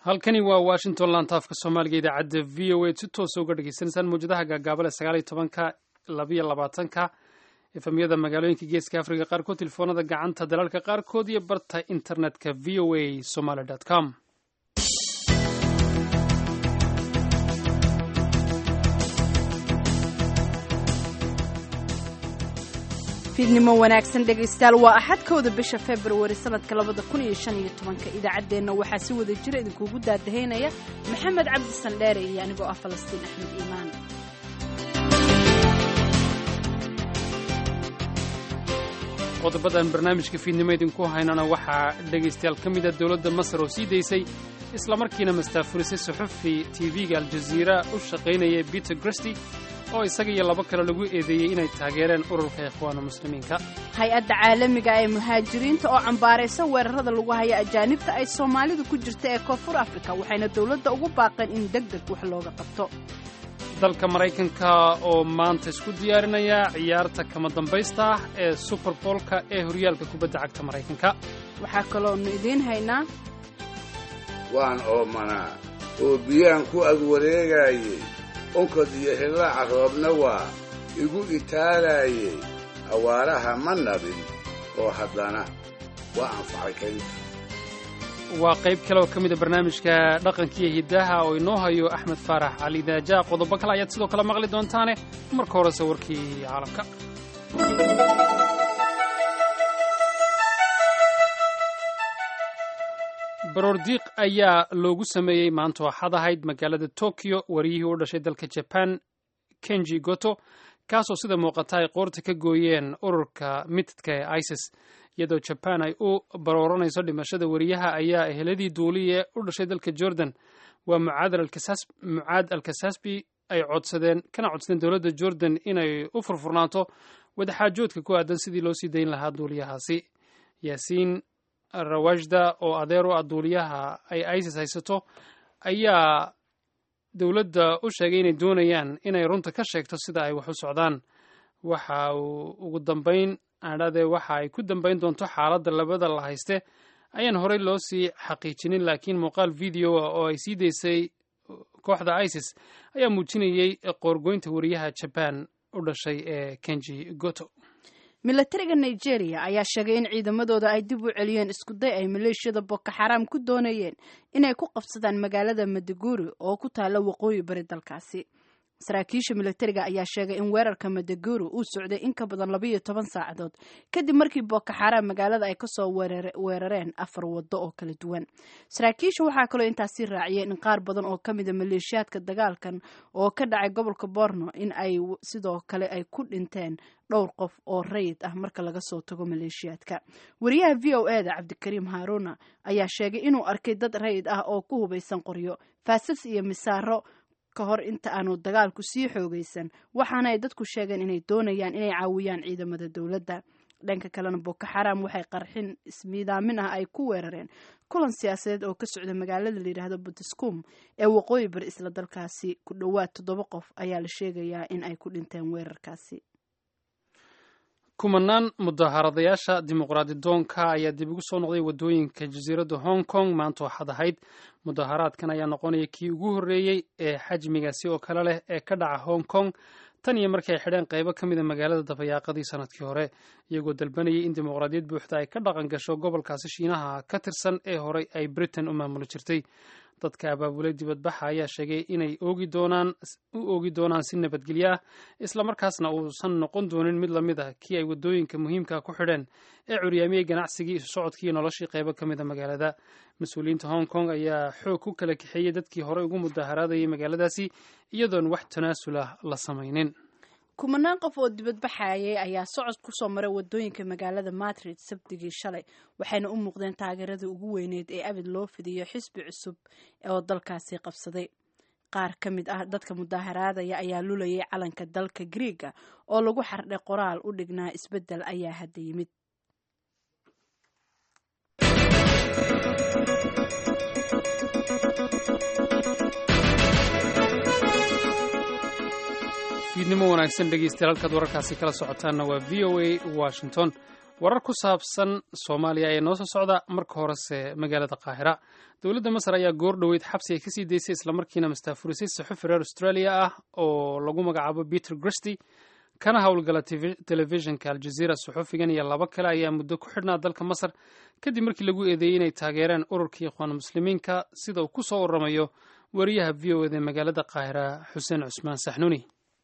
halkani waa washington lantaafka soomaaliga idaacadda v o a si toosa uga dhagaysanaysaan mawjadaha gaagaabale sagaaliyo tobanka labayo labaatanka efamyada magaalooyinka geeska afrika qaarkood telefoonada gacanta dalalka qaarkood iyo barta internetka v o a somaly com fiidnimo wanaagsan dhegaystayaal waa axadkooda bisha februari sanadka labada kun iyo shan iyo tobanka idaacaddeenna waxaa si wada jira idinkuugu daadahaynaya maxamed cabdi sandheere iyo anigoo ah falastiin axmed iimaan qodobadan barnaamijka fiidnimo idinku haynana waxaa dhegaystayaal ka mida dowladda masar oo sii daysay islamarkiina mastaafurisay suxufi tv-ga aljaziira u shaqaynaya peter gresty oo isaga iyo labo kale lagu eedeeyey inay taageereen ururka ikhwaana muslimiinka hay-adda caalamiga ee muhaajiriinta oo cambaaraysa weerarada lagu haya ajaanibta ay soomaalidu ku jirta ee koonfur afrika waxayna dowladda ugu baaqeen in deg deg wax looga qabto dalka maraykanka oo maanta isku diyaarinaya ciyaarta kama dambaysta ah ee suberboolka ee horyaalka kubadda cagta maraykanka waxaa kaloonu idiin haynaa waan oomanaa oo biyaan ku ag wareegaayey onkod iyo hillaaca roobna waa igu itaalaayey awaaraha ma nabin oo haddana waa anfacay kaynta waa qayb kale oo ka mida barnaamijka dhaqankiiyo hiddaha oo inoo hayo axmed faarax cali daaja qodobo kale ayaad sidoo kale maqli doontaane marka horese warkii caalamka baroordiiq ayaa loogu sameeyey maanta axad ahayd magaalada tokyo wariyihii u dhashay dalka jaban kenji goto kaasoo sida muuqata ay qoorta ka gooyeen ururka mitidka ee isis iyadoo jaban ay u barooranayso dhimashada wariyaha ayaa eheladii duuliye u dhashay dalka jordan waa mucaad alkasasbi ay codsadeen kana codsadeen dowladda jordan inay u furfurnaato wadaxaajoodka ku aadan sidii loo sii dayn lahaa duuliyahaasi yaasiin rawajda oo adeer u ah duuliyaha ay isis haysato ayaa dowladda u sheegay inay doonayaan inay runta ka sheegto sida ay wax u socdaan waxa uu ugu dambayn adhade waxa ay ku dambayn doonto xaaladda labada la hayste ayaan horey loo sii xaqiijinin laakiin muuqaal video ah oo ay sii daysay kooxda isis ayaa muujinayey qoorgoynta wariyaha jaban u dhashay ee kenji goto milatariga nigeria ayaa sheegay in ciidamadooda ay dib u celiyeen iskuday ay maleeshiyada boko xaraam ku doonayeen inay ku qabsadaan magaalada madaguri oo ku taalla waqooyi bari dalkaasi saraakiisha milatariga ayaa sheegay in weerarka madaguri uu socday in ka badan labaiyo toban saacadood kadib markii boko xaraam magaalada ay kasoo weerareen afar wado oo kala duwan saraakiisha waxaa kaloo intaasi raaciyeen in qaar badan oo ka mida maleeshiyaadka dagaalkan oo ka dhacay gobolka borno in ay sidoo kale ay ku dhinteen dhowr qof oo rayid ah marka laga soo tago maleeshiyaadka wariyaha v o e da cabdikariim haaruna ayaa sheegay inuu arkay dad rayid ah oo ku hubaysan qoryo faasas iyo misaaro ka hor inta aanu dagaalku sii xoogaysan waxaana ay dadku sheegeen inay doonayaan inay caawiyaan ciidamada dowladda dhanka kalena boko xaraam waxay qarxin ismiidaamin ah ay ku weerareen kulan siyaasadeed oo ka socda magaalada layidhaahdo butiskum ee waqooyi bari isla dalkaasi ku dhowaad toddoba qof ayaa la sheegayaa in ay ku dhinteen weerarkaasi kumanaan mudaharadayaasha dimuqraadi doonka ayaa dib ugu soo noqday waddooyinka jasiiradda hong kong maanta waxaad ahayd mudaharaadkan ayaa noqonaya kii ugu horreeyey ee xajmigaasi oo kale leh ee ka dhaca hong kong tan iyo markii ay xidheen qaybo ka mida magaalada dabayaaqadii sanadkii hore iyagoo dalbanayay in dimuqraadiyad buuxda ay ka dhaqan gasho gobolkaasi shiinaha ka tirsan ee horey ay britain u maamuli jirtay dadka abaabulay dibadbaxa ayaa sheegay inay oogi doonaan u oogi doonaan si nabadgelyo ah islamarkaasna uusan noqon doonin mid lamid ah kii ay waddooyinka muhiimka ku xidheen ee curyaamiyey ganacsigii isu socodkiiyo noloshii qaybo ka mida magaalada mas-uuliyiinta hong kong ayaa xoog ku kala kaxeeyey dadkii horey ugu mudaharaadayay magaaladaasi iyadoon wax tanaasul ah la samaynin kumanaan qof oo dibadbaxayay ayaa socod kusoo maray wadooyinka magaalada madrid sabtigii shalay waxayna u muuqdeen taageeradii ugu weyneyd ee abid loo fidiyo xisbi cusub oo dalkaasi qabsaday qaar ka mid ah dadka mudaharaadaya ayaa lulayay calanka dalka griiga oo lagu xardhay qoraal u dhignaa isbeddel ayaa hadda yimid fiidnimo wanaagsan dhegeystayaal halkaad wararkaasi kala socotaanna waa v o a washington warar ku saabsan soomaaliya ayaa noo soo socda marka horese magaalada qaahira dowladda masar ayaa goor dhoweyd xabsi ay kasii daysay islamarkiina mastaafurisay saxufi reer australia ah oo lagu magacaabo peter gristy kana howlgala telefishinka aljaziira saxufigan iyo labo kale ayaa muddo ku xidhnaa dalka masar kadib markii lagu eedeeyey inay taageereen ururkii ikhwaan muslimiinka sida uu ku soo waramayo wariyaha v o eda ee magaalada qaahira xuseen cusmaan saxnuuni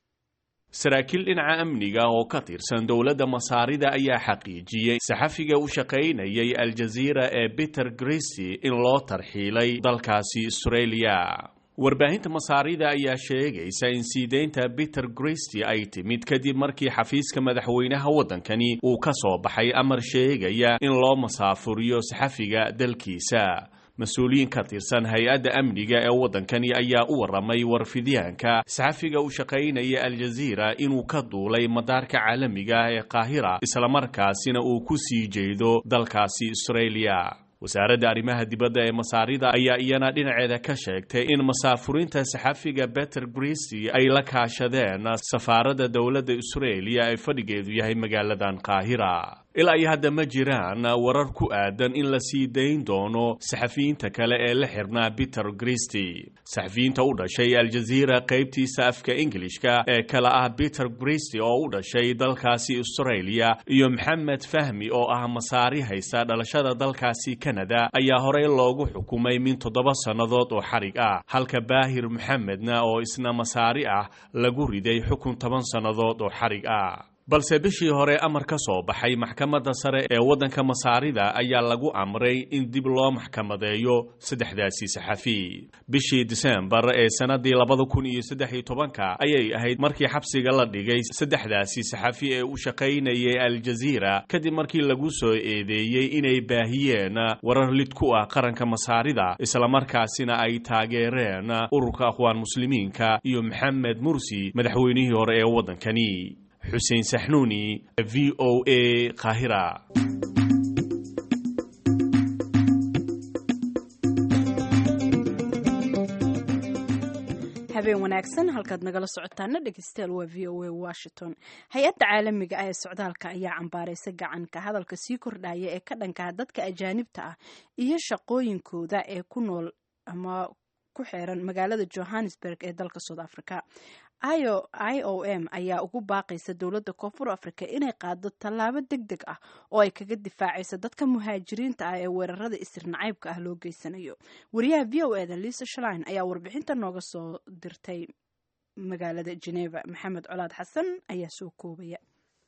saraakiil dhinaca amniga oo ka tirsan dowladda masaarida ayaa xaqiijiyey saxafiga u shaqaynayay aljaziira ee peter gristy in loo tarxiilay dalkaasi australia warbaahinta masaarida ayaa sheegaysa in siideynta peter gristy ay timid kadib markii xafiiska madaxweynaha waddankani uu ka soo baxay amar sheegaya in loo masaafuriyo saxafiga dalkiisa mas-uuliyiin ka tirsan hay-adda amniga ee waddankani ayaa u warramay warfidyaanka saxafiga u shaqaynaya aljaziira inuu ka duulay madaarka caalamiga ee qaahira islamarkaasina uu ku sii jeedo dalkaasi australia wasaaradda arrimaha dibadda ee masaarida ayaa iyana dhinaceeda ka sheegtay in masaafurinta saxafiga beter gristy ay la kaashadeen safaaradda dowladda australia ee fadhigeedu yahay magaaladan qaahira ilaa iyo hadda ma jiraan warar ku aadan in la sii dayn doono saxafiyiinta kale ee la xirnaa peter gristy saxafiyiinta u dhashay aljaziira qaybtiisa afka ingilishka ee kale ah peter gristy oo u dhashay dalkaasi australia iyo maxamed fahmi oo ah masaari haysta dhalashada dalkaasi kanada ayaa horey loogu xukumay min toddoba sannadood oo xarig ah halka baahir maxamedna oo isna masaari ah lagu riday xukun toban sannadood oo xarig ah balse bishii hore amar ka soo baxay maxkamadda sare ee waddanka masaarida ayaa lagu amray in dib loo maxkamadeeyo saddexdaasi saxafi bishii diseembar ee sannaddii labada kun iyo saddex iyo tobanka ayay ahayd markii xabsiga la dhigay saddexdaasi saxafi ee u shaqaynayay aljaziira kadib markii lagu soo eedeeyey inay baahiyeen warar lid ku ah qaranka masaarida islamarkaasina ay taageereen ururka akhwaan muslimiinka iyo maxamed mursi madaxweynihii hore ee waddankani xuseen saxnuuni v o a qaahira habeen wanaagsan halkaad nagala socotaana dhegeystayaal waa v o a washington hay-adda caalamiga ah ee socdaalka ayaa cambaaraysa gacanka hadalka sii kordhaya ee ka dhankaa dadka ajaanibta ah iyo shaqooyinkooda ee ku nool ama ku xeeran magaalada johannesburg ee dalka south africa i o m ayaa ugu baaqaysa dowladda koonfur africa inay qaado tallaabo deg deg ah oo ay kaga difaacaysa dadka muhaajiriinta ah ee weerarada isir nacaybka ah loo geysanayo wariyaha v o eda lisa shlin ayaa warbixinta nooga soo dirtay magaalada geneva maxamed colaad xasan ayaa soo koobaya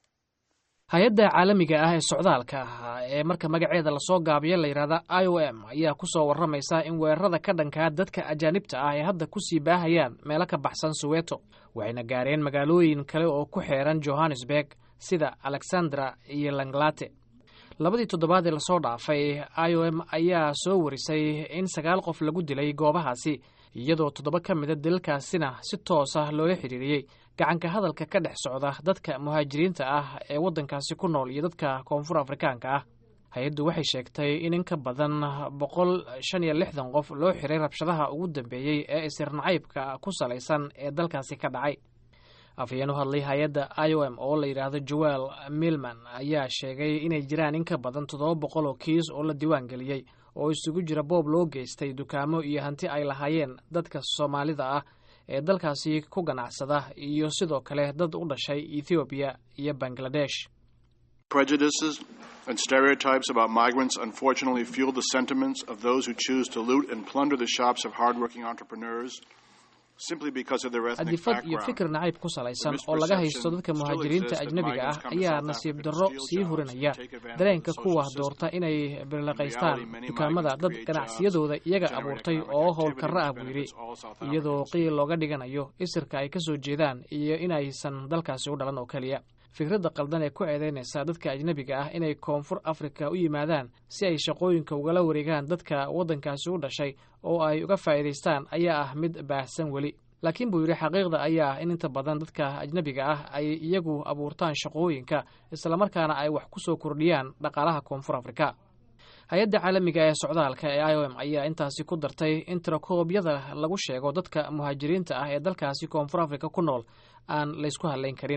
hay-adda caalamiga ah ee socdaalka ah ee marka magaceeda lasoo gaabiyo layidhahda i o m ayaa ku soo warramaysa in weerarada ka dhankaa dadka ajaanibta ah ay hadda ku sii baahayaan meelo ka baxsan soweto waxayna gaareen magaalooyin kale oo ku xeeran johannesburg sida alexandra iyo langlate labadii toddobaad ee lasoo dhaafay i o m ayaa soo warisay in sagaal qof lagu dilay goobahaasi iyadoo toddoba ka mida dilalkaasina si toos ah loola xiriiriyey gacanka hadalka ka dhex socda dadka muhaajiriinta ah ee waddankaasi ku nool iyo dadka koonfur afrikaanka ah hay-addu waxay sheegtay in in ka badan boqol shan iyo lixdan qof loo xiray rabshadaha ugu dambeeyey ee isir nacaybka ku salaysan ee dalkaasi ka dhacay afhayeen u hadlay hay-adda i o m oo la yidhaahdo joel milman ayaa sheegay inay jiraan in ka badan toddoba boqol oo kiis oo la diiwaan geliyey oo isugu jira boob loo geystay dukaamo iyo hanti ay lahaayeen dadka soomaalida ah ee dalkaasi ku ganacsada iyo sidoo kale dad u dhashay ethoobiya iyo bangladesh Prejudices and stereotypes about migrants unfortunately fuel the sentiments of those who choose to loot and plunder the shops of hardworking entrepreneurs simply because of their ethnic adifad iyo background. fikir nacayb ku salaysan oo laga haysto dadka muhaajiriinta ajnebiga ah ayaa nasiib darro sii hurinaya dareenka kuwa doorta inay birlaqaystaan dukaamada dad ganacsiyadooda iyaga abuurtay oo howlkarro ah buu yidhi iyadoo qiil looga dhiganayo isirka ay ka soo jeedaan iyo inaysan dalkaasi u dhalan oo keliya fikradda qaldan ee ku eedeynaysa dadka ajnebiga ah inay koonfur afrika u yimaadaan si ay shaqooyinka ugala wareegaan dadka waddankaasi u dhashay oo ay uga faa'iidaystaan ayaa ah mid baahsan weli laakiin buu yidhi xaqiiqda ayaa ah in inta badan dadka ajnebiga ah ay iyagu abuurtaan shaqooyinka islamarkaana ay wax ku soo kordhiyaan dhaqaalaha koonfur afrika hay-adda caalamiga ee socdaalka ee i o m ayaa intaasi ku dartay in tirakoobyada lagu sheego dadka muhaajiriinta ah ee dalkaasi koonfur afrika ku nool aan laysku hadlayn karin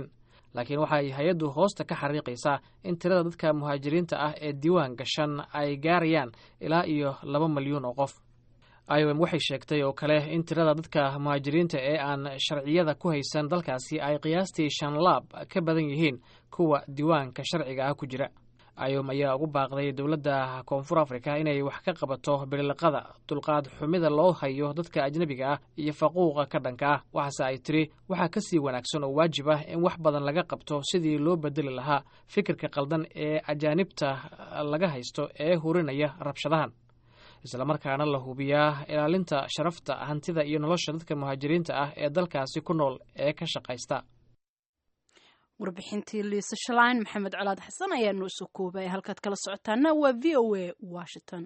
laakiin waxay hay-addu hoosta ka xariiqaysaa in tirada dadka muhaajiriinta ah ee diiwaan gashan ay gaarayaan ilaa iyo laba milyuun oo qof i o m waxay sheegtay oo kale in tirada dadka muhaajiriinta ee aan sharciyada ku haysan dalkaasi ay qiyaastii shan laab ka badan yihiin kuwa diiwaanka sharciga ah ku jira iom ayaa ugu baaqday dowladda koonfur afrika inay wax ka qabato bililiqada dulqaad xumida loo hayo dadka ajnebiga ah iyo faquuqa ka dhanka ah waxaase ay tiri waxaa ka sii wanaagsan oo waajib ah in wax badan laga qabto sidii loo bedeli lahaa fikirka qaldan ee ajaanibta laga haysto ee hurinaya rabshadahan islamarkaana la hubiyaa ilaalinta sharafta hantida iyo nolosha dadka muhaajiriinta ah ee dalkaasi ku nool ee ka shaqaysta warbixintii liisa shalayn maxamed colaad xasan ayaa noo soo koobay halkaad kala socotaana waa v o a washington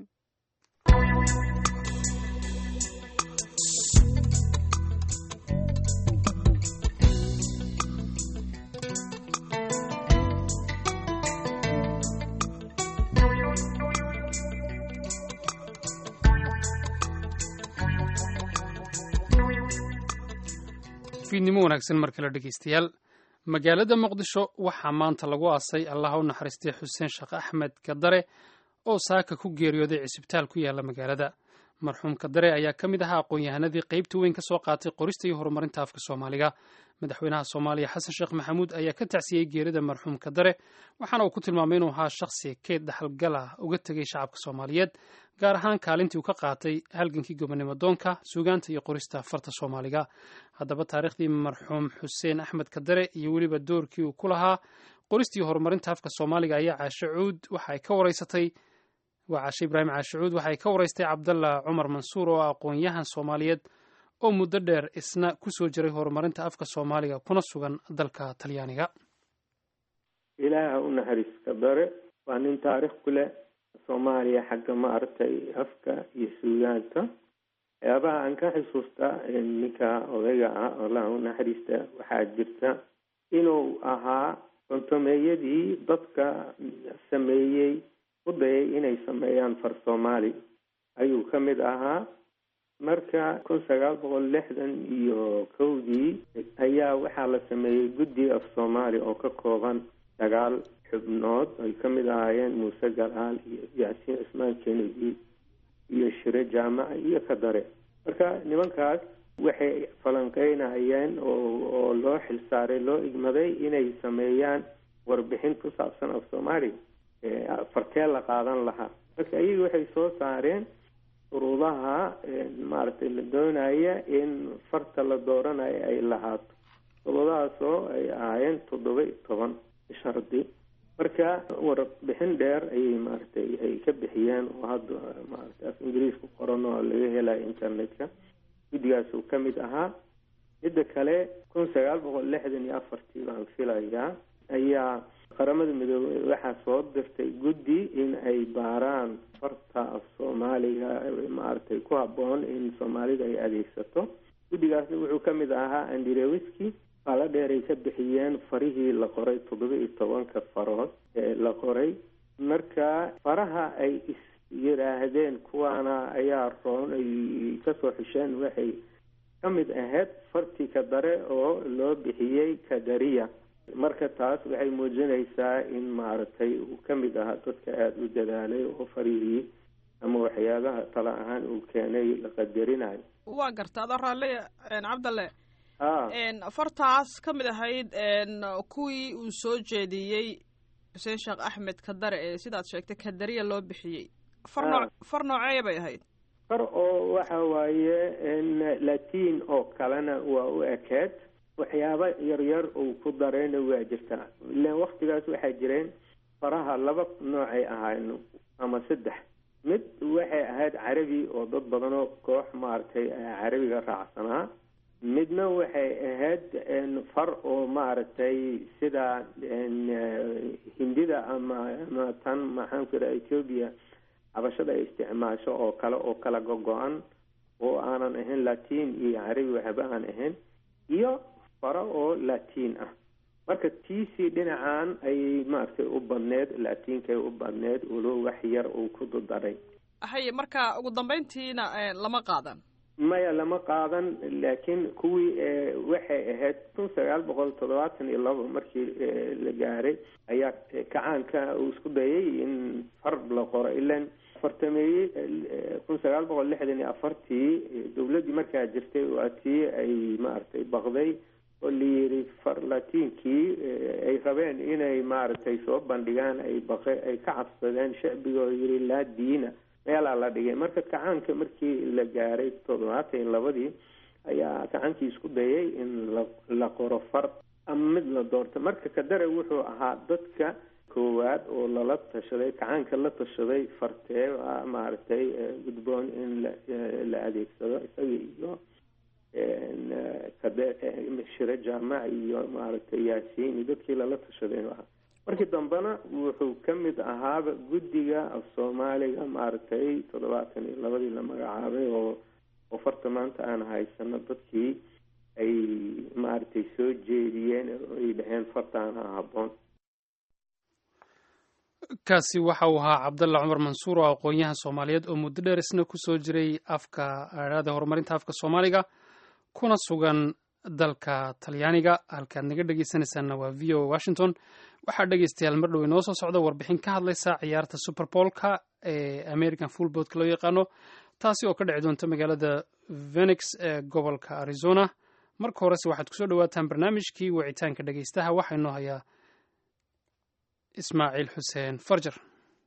fiidnimo wanaagsan mar kale dhegeystayaal magaalada muqdisho waxaa maanta lagu aasay allaha u naxariistay xuseen sheekh axmed kadare oo saaka ku geeriyooday cisbitaal ku yaala magaalada marxuum kadare ayaa ka mid ahaa aqoon-yahanadii qaybta weyn ka soo qaatay qorista iyo horumarinta afka soomaaliga madaxweynaha soomaaliya xasan sheekh maxamuud ayaa ka tacsiyey geerida marxuum kadare waxaana uu ku tilmaamay inuu ahaa shakhsi keed dhaxalgal ah uga tegay shacabka soomaaliyeed gaar ahaan kaalintii uu ka qaatay halgankii gobonimo doonka suugaanta iyo qorista farta soomaaliga haddaba taariikhdii marxuum xuseen axmed kadare iyo weliba doorkii uu ku lahaa qoristii horumarinta afka soomaaliga ayaa caashe cuud waxa ay ka wareysatay waa caashe ibraahim caashe cuud waxay ka wareystay cabdalla cumar mansuur oo aqoon-yahan soomaaliyeed oo muddo dheer isna kusoo jiray horumarinta afka soomaaliga kuna sugan dalka talyaaniga ilaaha u naxariis kadare waa nin taariikh ku leh soomaaliya xagga maaragtay afka iyo suugaanta waxyaabaha aan ka xusuusta ninka odayga ah allaha u naxariista waxaa jirta inuu ahaa kontomeeyadii dadka sameeyey u dayay inay sameeyaan far soomaali ayuu ka mid ahaa marka kun sagaal boqol lixdan iyo kowdii ayaa waxaa la sameeyey guddi af soomaali oo ka kooban sagaal xubnood ay ka mid ahaayeen muuse galaal iyo yaasiin cismaan kennedy iyo shire jaamaca iyo kadare marka nimankaas waxay falanqeynayeen oo oo loo xilsaaray loo igmaday inay sameeyaan warbixin ku saabsan af soomaaliya fartee la qaadan lahaa marka iyaga waxay soo saareen shuruudaha maaragtay la doonaya in farta la dooranayo ay lahaato shuruudahaasoo ay ahaayeen toddoba iyo toban shardi marka warbixin dheer ayay maaragtay ay ka bixiyeen oo hadda maaragtay af ingiriisku qoran oo laga helayo internetka guddigaas uu ka mid ahaa midda kale kun sagaal boqol lixdan iyo afartii baan filayaa ayaa qaramada midoobey waxaa soo dirtay guddi in ay baaraan farta af soomaaliga maaragtay ku habboon in soomaalida ay adeegsato guddigaasna wuxuu ka mid ahaa andirewiski qaalo dheer ay ka bixiyeen farihii la qoray toddoba iyo tobanka farood ee la qoray marka faraha ay is yidhaahdeen kuwaana ayaa roon ay kasoo xisheen waxay ka mid ahayd fartii kadare oo loo bixiyey kadariya marka taas waxay muujinaysaa in maaragtay uu ka mid ahaa dadka aada u dadaalay oo farihii ama waxyaabaha tala ahaan uu keenay la qadarinayo waa garta adoo raalle cabdalle a fartaas ka mid ahayd kuwii uu soo jeediyey xuseen sheekh axmed kadare ee sidaad sheegtay kadariya loo bixiyey far noo far nooceeya bay ahayd far oo waxa waaye latiin oo kalena waa u ekeed waxyaaba yaryar uu ku darayna waa jirtaa ilan waktigaas waxaa jireen faraha laba noocay ahayn ama saddex mid waxay ahayd carabi oo dad badanoo koox maaragtay carabiga raacsanaa midna waxay ahayd far oo maaragtay sida hindida ama ama tan maxaan ku yidhaha ethoobia cabashada ay isticmaasho oo kale oo kala go-go-an oo aanan ahayn latiin iyo carabi waxba aan ahayn iyo faro oo latiin ah marka tiisii dhinacan ayay maaragtay u badneed latiinkay u badneed ulo wax yar uu ku dudaray haye marka ugu dambeyntiina lama qaadan maya lama qaadan laakiin kuwii waxay ahayd kun sagaal boqol toddobaatan iyo labo markii la gaaray ayaa kacaanka uu isku dayay in far la qoro ilan fartameeyey kun sagaal boqol lixdan iyo afartii dowladdii markaa jirtay waa tii ay maaragtay baqday oo layidhi farlatiinkii ay rabeen inay maaragtay soo bandhigaan ay baqe ay ka cabsadeen shacbiga oo yidhi laa diina meelaa la dhigay marka kacaanka markii la gaaray toddobaatan iyo labadii ayaa kacaankii isku dayay in la la qoro far ama mid la doorto marka kadare wuxuu ahaa dadka koowaad oo lala tashaday kacaanka la tashaday fartee maaragtay gudboon in la la adeegsado isaga iyo kade shire jaamac iyo maaragtay yaasiin iyo dadkii lala tashaday inuu ahaa markii dambena wuxuu ka mid ahaaba guddiga af soomaaliga maaragtay toddobaatan iyo labadii la magacaabay oo oo farta maanta aan haysano dadkii ay maaragtay soo jeediyeen oo ay dhaheen fartaana habboon kaasi waxa uu ahaa cabdalla cumar mansuur oo aqoon-yahan soomaaliyeed oo muddo dheer isna kusoo jiray afka aada horumarinta afka soomaaliga kuna sugan dalka talyaaniga halkaad naga dhegeysanaysaanna waa v o washington waxaa dhegeystayaal mar dhow inoo soo socda warbixin ka hadlaysa ciyaarta superbolka ee american fullboodka loo yaqaano taasi oo ka dhici doonta magaalada venix ee gobolka arizona marka horese waxaad kusoo dhawaataan barnaamijkii wicitaanka dhegeystaha waxaa inoo hayaa ismaaciil xuseen farjar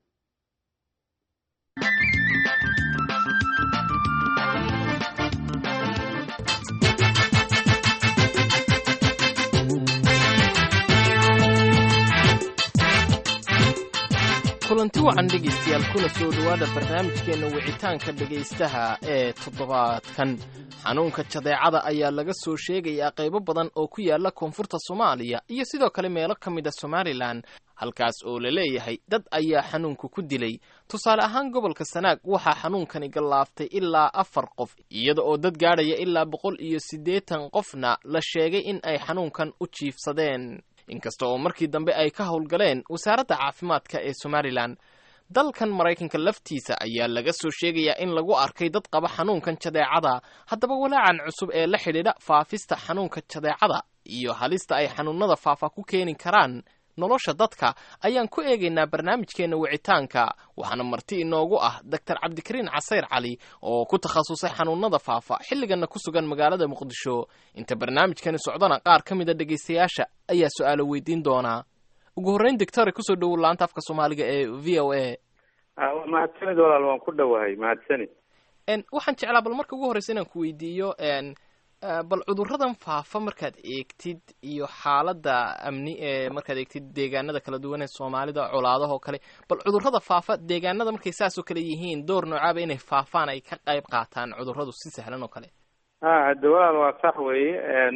kulanti wacan dhegaystayaal kuna soo dhowaada barnaamijkeenna wicitaanka dhegaystaha ee toddobaadkan xanuunka jadeecada ayaa laga soo sheegayaa qaybo badan oo ku yaala koonfurta soomaaliya iyo sidoo kale meelo ka mid a somalilan halkaas oo la leeyahay dad ayaa xanuunka ku dilay tusaale ahaan gobolka sanaag waxaa xanuunkani gallaaftay ilaa afar qof iyada oo dad gaadhaya ilaa boqol iyo siddeetan qofna la sheegay in ay xanuunkan u jiifsadeen inkasta oo markii dambe ay ka howlgaleen wasaaradda caafimaadka ee somalilan dalkan maraykanka laftiisa ayaa laga soo sheegayaa in lagu arkay dad qaba xanuunkan jadeecada haddaba walaacan cusub ee la xidhiidha faafista xanuunka jadeecada iyo halista ay xanuunada faafa ku keeni karaan nolosha dadka ayaan ku eegaynaa barnaamijkeenna wicitaanka waxaana marti inoogu ah doctor cabdikariin casayr cali oo ku takhasusay xanuunada faafa xilligana ku sugan magaalada muqdisho inta barnaamijkani socdana qaar ka mid a dhegaystayaasha ayaa su-aalo weydiin doonaa ugu horreyn doctore kusoo dhowow laanta afka soomaaliga ee v o a mahadsanid walaal waan ku dhowahay mahadsanid waxaan jeclaa bal marka ugu horreysa inaan ku weydiiyo bal cudurradan faafa markaad eegtid iyo xaaladda amni ee markaad eegtid deegaanada kala duwan ee soomaalida colaadahoo kale bal cudurrada faafa deegaanada markay saasoo kale yihiin door noocaaba inay faafaan ay ka qayb qaataan cudurradu si sahlan oo kale ha hadde walaal waa sax weeye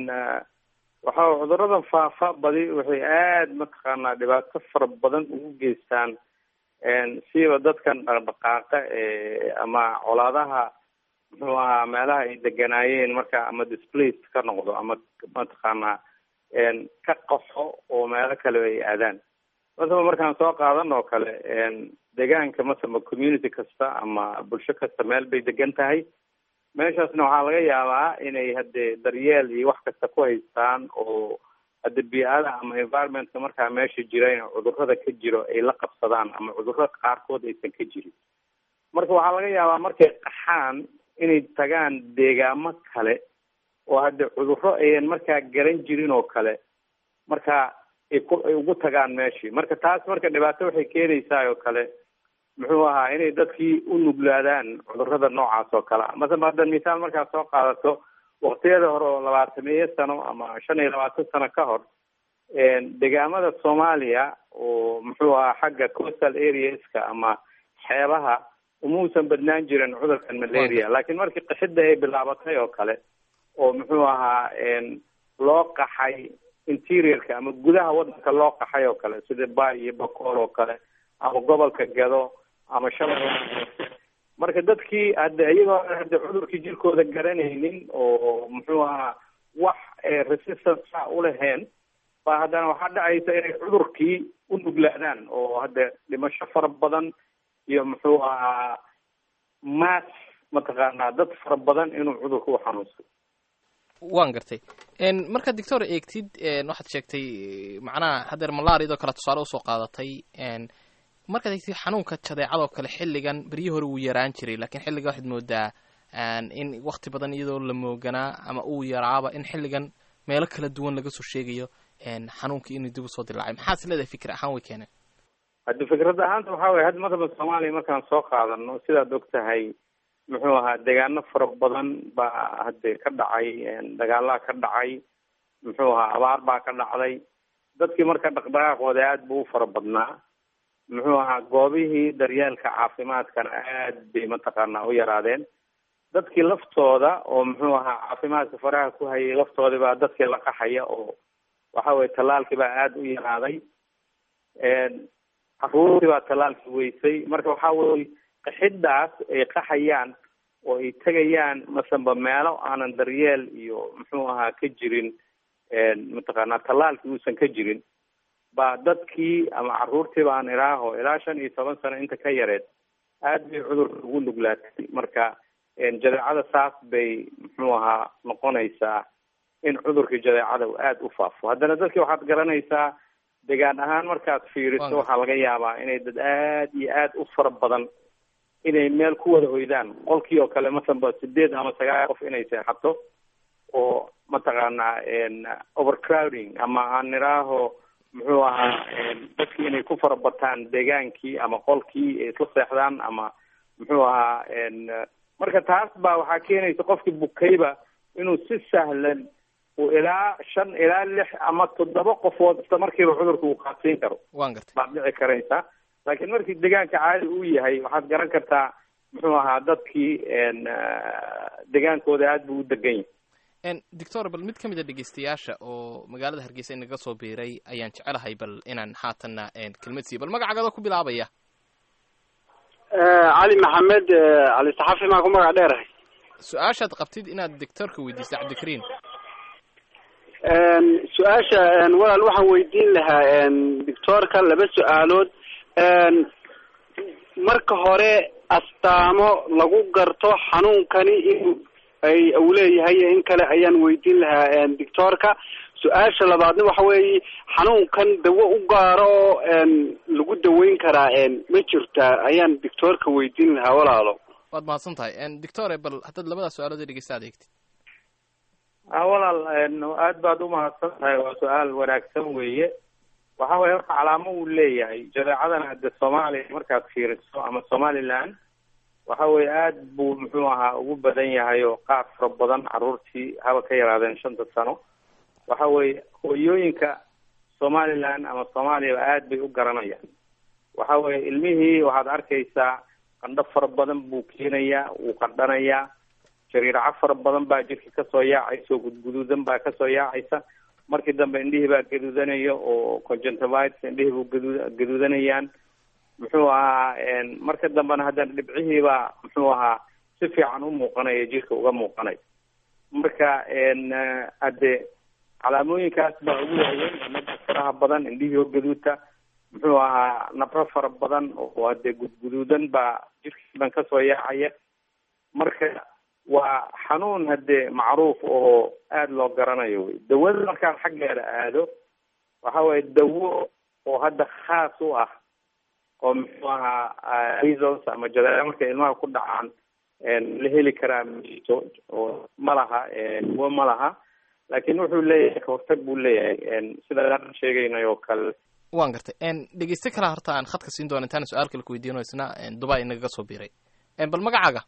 waxa cudurradan faafa badi waxay aada mataqaanaa dhibaato fara badan ugu geystaan siiba dadkan dhaqdhaqaaqa ee ama colaadaha muxuu ahaa meelaha ay deganaayeen marka ama displaced ka noqdo ama mataqaanaa ka qaxo oo meelo kale ay aadaan masaba markaan soo qaadan oo kale deegaanka masaba community kasta ama bulsho kasta meel bay degan tahay meeshaasna waxaa laga yaabaa inay hadde daryeel iyo wax kasta ku haystaan oo hadde bii-ada ama environmentka markaa meesha jira in cudurrada ka jiro ay la qabsadaan ama cudurro qaarkood aysan ka jirin marka waxaa laga yaabaa markay qaxaan inay tagaan deegaamo kale oo hadde cudurro ayan markaa garan jirin oo kale marka ay ku ay ugu tagaan meeshii marka taas marka dhibaato waxay keenaysaa oo kale muxuu ahaa inay dadkii u nuglaadaan cudurrada noocaas oo kale a masaba hadda misaal markaad soo qaadato waktiyada hore oo labaatameeyo sano ama shan iyo labaatan sano ka hor deegaamada soomaaliya oo muxuu ahaa xagga coastal areaska ama xeebaha umuusan badnaan jirin cudurkan malaria laakiin markii qaxida ay bilaabatay oo kale oo muxuu ahaa loo qaxay interiorka ama gudaha wadanka loo qaxay oo kale sida bay iyo bakool oo kale ama gobolka gado ama shabeelle marka dadkii hadde iyagoo hadde cudurkii jirkooda garanaynin oo muxuu ahaa wax resistance a ulaheen ba haddana waxaa dhacaysa inay cudurkii u nuglaadaan oo hadde dhimasho fara badan iyo muxuu ahaa mass mataqaanaa dad fara badan inuu cudurka u xanuunsado waan gartay markaad doctor eegtid waxaad sheegtay macnaha haddeer malaariadoo kale tusaale usoo qaadatay markaad eegtid xanuunka jadeecadoo kale xilligan beryihii hore wuu yaraan jiray lakiin xilligan waxaad moodaa in wakti badan iyadoo la mooganaa ama uu yaraaba in xilligan meelo kala duwan laga soo sheegayo xanuunkii inuu dib usoo dilaacay maxaas leedahay fikir ahaan way keeneen haddi fikrad ahaanta waxaa weye hadda matala soomaaliya markaan soo qaadano sidaad og tahay muxuu ahaa deegaano fara badan baa hadde ka dhacay dagaalaa ka dhacay muxuu ahaa abaar baa ka dhacday dadkii marka dhaqdhaqaaqooda aad buu u fara badnaa muxuu ahaa goobihii daryeelka caafimaadkana aad bay mataqaanaa u yaraadeen dadkii laftooda oo muxuu ahaa caafimaadka faraha ku hayay laftoodii baa dadkii la qaxaya oo waxa weye tallaalkii baa aada u yaraaday caruurtii baa tallaalkii weysay marka waxa weye qaxidaas ay qaxayaan oo ay tegayaan masanba meelo aanan daryeel iyo muxuu ahaa ka jirin mataqaanaa tallaalkii uusan ka jirin baa dadkii ama caruurtii baan iraaho ilaa shan iyo toban sano inta ka yareed aad bay cudurka ugu nuglaatay marka jadeecada saas bay muxuu ahaa noqonaysaa in cudurkii jadeecada uu aada u faafo haddana dadkii waxaad garanaysaa degaan ahaan markaad fiiriso waxaa laga yaabaa inay dad aad iyo aad u fara badan inay meel ku wada hoydaan qolkii oo kale masanba sideed ama sagaal qof inay seexato oo mataqaanaa overcrowding ama aan niraaho muxuu ahaa dadkii inay ku fara bataan deegaankii ama qolkii ay isla seexdaan ama muxuu ahaa marka taas baa waxaa keenaysa qofkii bukayba inuu si sahlan uu ilaa shan ilaa lix ama toddoba qofood isla markiiba cudurka uu qaadsiin karo waan gartay baad dhici karaysa laakiin markii deegaanka caadi uu yahay waxaad garan kartaa muxuu ahaa dadkii degaankooda aad buu u degan yahay doctor bal mid ka mid a dhegeystayaasha oo magaalada hargeysa inaga soo biiray ayaan jecelahay bal inaan haatanna kelmad siiyo bal magacagada ku bilaabaya cali maxamed cali saxafi maa ku magac dheerahay su-aashaad qabtid inaad doctorka weydiisto cabdikariin su-aasha walaal waxaan weydiin lahaa doctorka laba su-aalood marka hore astaamo lagu garto xanuunkani in ay uu leeyahay in kale ayaan weydiin lahaa doctorka su-aasha labaadna waxa weeye xanuunkan dawo u gaaro oo lagu daweyn karaa ma jirtaa ayaan doctorka weydiin lahaa walaalo waad mahadsan tahay doctore bal haddaad labada su-aalood ee dhegeysta ad eegtid a walaal aad baad umahadsan tahay waa su-aal wanaagsan weeye waxa weye horta calaamo uu leeyahay jadeecadan hadde soomaaliya markaad fiiriso ama somaliland waxa weye aad buu muxuu ahaa ugu badan yahay oo qaar fara badan caruurtii haba ka yaraadeen shanta sano waxa weye hooyooyinka somaliland ama soomaaliyaba aad bay u garanayaan waxa weye ilmihii waxaad arkaysaa qandho fara badan buu keenayaa wuu qandhanayaa jariiraco fara badan baa jirka kasoo yaacaysa oo gudguduudan baa kasoo yaacaysa markii dambe indhihii baa gaduudanaya oo conjunctivitis indhihii buu gadu gaduudanayaan muxuu ahaa marka dambena haddana dhibcihii baa muxuu ahaa si fiican u muuqanaya jirka uga muuqanaya marka hadde calaamooyinkaas baa ugu waaweyn nabra faraha badan indhihii oo gaduuta muxuu ahaa nabro fara badan oo hadde gudguduudan baa jirkii dhan kasoo yaacaya marka waa xanuun hadde macruuf oo aada loo garanayo wey dawada markaan xaggeeda aado waxa weye dawo oo hadda khaas u ah oo muxuu ahaa measles ama jadeeco markay ilmaha ku dhacaan la heli karaa mito oo ma laha dawo ma laha laakiin wuxuu leeyahay kahortag buu leeyahay sida aan sheegaynay oo kale waan gartay dhegeyste kala horta aan khadka siin doona intaan su-aal kale ku weydiino isna dubai inagaga soo biiray bal magacaaga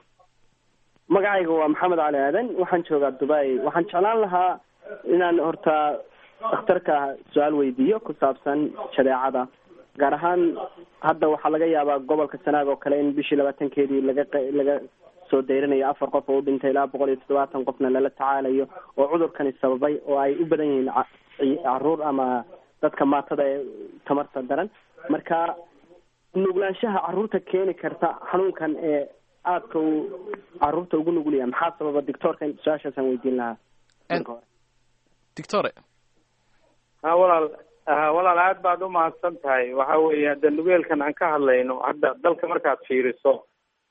magacayga waa maxamed cali aadan waxaan joogaa dubai waxaan jeclaan lahaa inaan horta dhakhtarka su-aal weydiiyo ku saabsan jadeecada gaar ahaan hadda waxaa laga yaabaa gobolka sanaag oo kale in bishii labaatankeedii laga laga soo dayrinayo afar qof oo u dhintay ilaa boqol iyo toddobaatan qofna lala tacaalayo oo cudurkani sababay oo ay u badan yihiin caruur ama dadka maatada ee tamarta daran marka nuglaanshaha caruurta keeni karta xanuunkan ee aadka uu caruurta ugu nugulaya maxaa sababa doctoorka su-aashaasaan weydiin lahaa marka hore doctore ha walaal ha walaal aad baad umahadsan tahay waxa weeye hadda nugeelkan aan ka hadlayno hadda dalka markaad fiiriso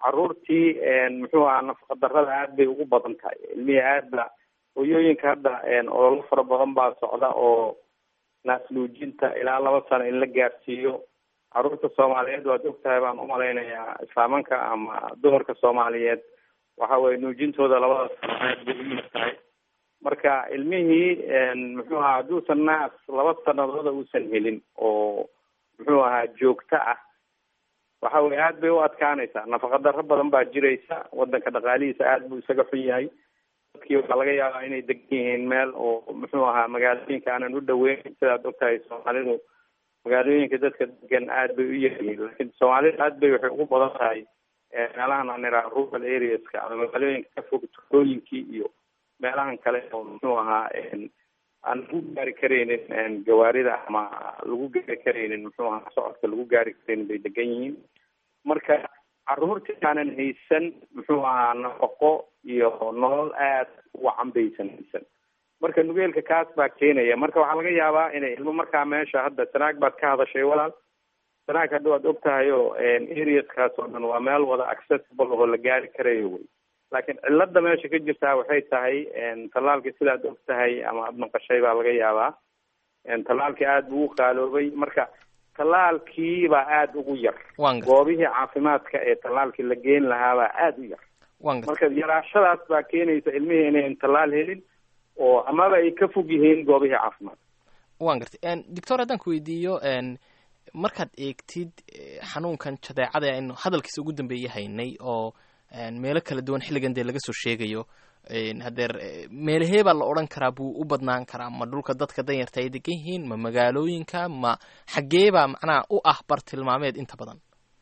caruurtii muxuu ahaa nafaqa darrada aad bay ugu badan tahay ilmihii aad ba hooyooyinka hadda ololo fara badan baa socda oo naasnuujinta ilaa laba sano in la gaarsiiyo caruurta soomaaliyeed waad ogtahay baan umalaynayaa islaamanka ama dumarka soomaaliyeed waxa weye nuujintooda labada sano aad bay u yar tahay marka ilmihii muxuu ahaa hadduusan naas laba sanadooda uusan helin oo muxuu ahaa joogto ah waxa weye aad bay u adkaanaysaa nafaqa darro badan baa jiraysa wadanka dhaqaalihiisa aad buu isaga xun yahay dadkii waxaa laga yaabaa inay degan yihiin meel oo muxuu ahaa magaalooyinka aanan u dhaweyn sidaad ogtahay soomaalidu magaalooyinka dadka degan aad bay u yaryihiin laakiin soomaalida aad bay waxay ugu badan tahay meelahan aan iraa rural areaska ama magaalooyinka ka fog tuulooyinkii iyo meelahan kale oo muxuu ahaa aan lagu gaari karaynin gawaarida ama lagu gaari karaynin muxuu ahaa socodka lagu gaari karaynin bay degan yihiin marka caruurtii aanan haysan muxuu ahaa nafaqo iyo nolol aad u wacan baysan haysan marka nugeelka kaas baa keenaya marka waxaa laga yaabaa inay ilmo markaa meesha hadda sanaag baad ka hadashay walaal sanaag hadda waad og tahay oo areaskaas oo dhan waa meel wada accessible oo la gaari karayo wey laakiin cilada meesha ka jirtaa waxay tahay tallaalkii sidaad og tahay ama ad maqashay baa laga yaabaa tallaalkii aad buu u qaaloobay marka tallaalkii baa aada ugu yar goobihii caafimaadka ee tallaalkii la geen lahaabaa aada u yar marka yaraashadaas baa keenaysa ilmihii inayn tallaal helin oo amaba ay ka fog yihiin goobihii caafimaadka wan gartay doctor haddaan ku weydiiyo markaad eegtid xanuunkan jadeecada aynu hadalkiisa ugu dambeeye haynay oo meelo kala duwan xilligan dee laga soo sheegayo hadeer meelahee baa la odhan karaa buu u badnaan karaa ma dhulka dadka danyarta ay degan yihiin ma magaalooyinka ma xaggee baa macnaha u ah bartilmaameed inta badan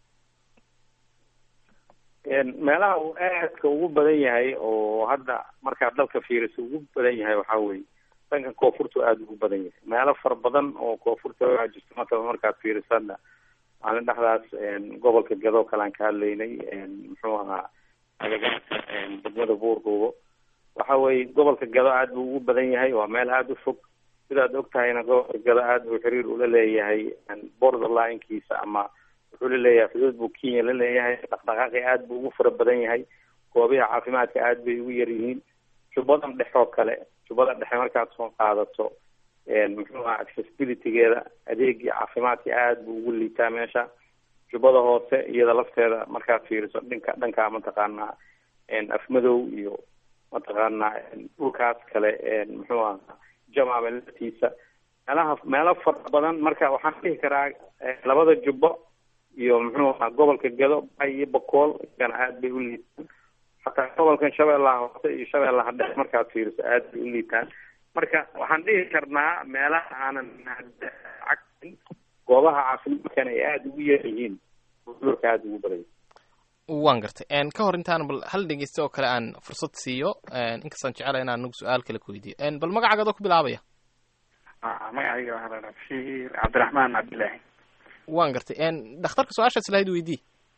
meelaha uu aadka ugu badan yahay oo hadda markaad dalka fiiriso ugu badan yahay waxaa weye dhanka koonfurtu aada ugu badan yahay meelo fara badan oo koonfurta waxaa jirta matala markaad fiiriso hadda maalin dhexdaas gobolka gadoo kale aan ka hadlaynay muxuu ahaa agagaarka degmada buurduubo waxa weye gobolka gado aad buu ugu badan yahay waa meel aada u fog sidaad og tahayna gobolka gado aad buu xiriir ula leeyahay border line-kiisa ama wuxuu la leeyahay xuduud buu kenya la leeyahay dhaqdhaqaaqi aad buu ugu fara badan yahay goobiha caafimaadka aad bay ugu yar yihiin jubadan dhexe oo kale jubada dhexe markaad soo qaadato muxuu aha accessibilitygeeda adeegii caafimaadka aad buu ugu liitaa meesha jubbada hoose iyada lafteeda markaad fiiriso dhinka dhanka mataqaanaa afmadow iyo mataqaanaa dhulkaas kale muxuu ahaa jamaame laftiisa meelaha meelo fara badan marka waxaan dhihi karaa labada jubbo iyo muxuu ahaa gobolka gado bay iyo bakool iyagana aad bay u liitaan xataa gobolkan shabeellaha hoose iyo shabeellaha dhexe markaad fiiriso aad bay u liitaan marka waxaan dhihi karnaa meelaha aanan cagsin goobaha caafimaadkan ay aada ugu yar yihiin cudurka aada ugu badanya waan gartay ka hor intaan bal hal dhegeysta oo kale aan fursad siiyo inkastaan jecela inaan nagu su-aal kale ku weydiiyo bal magacaaga adoo ku bilaabaya magacayga waxaa la dhaha bashiir cabdiraxmaan cabdillaahi waan gartay dhakhtarka su-aashaas lahayd weydii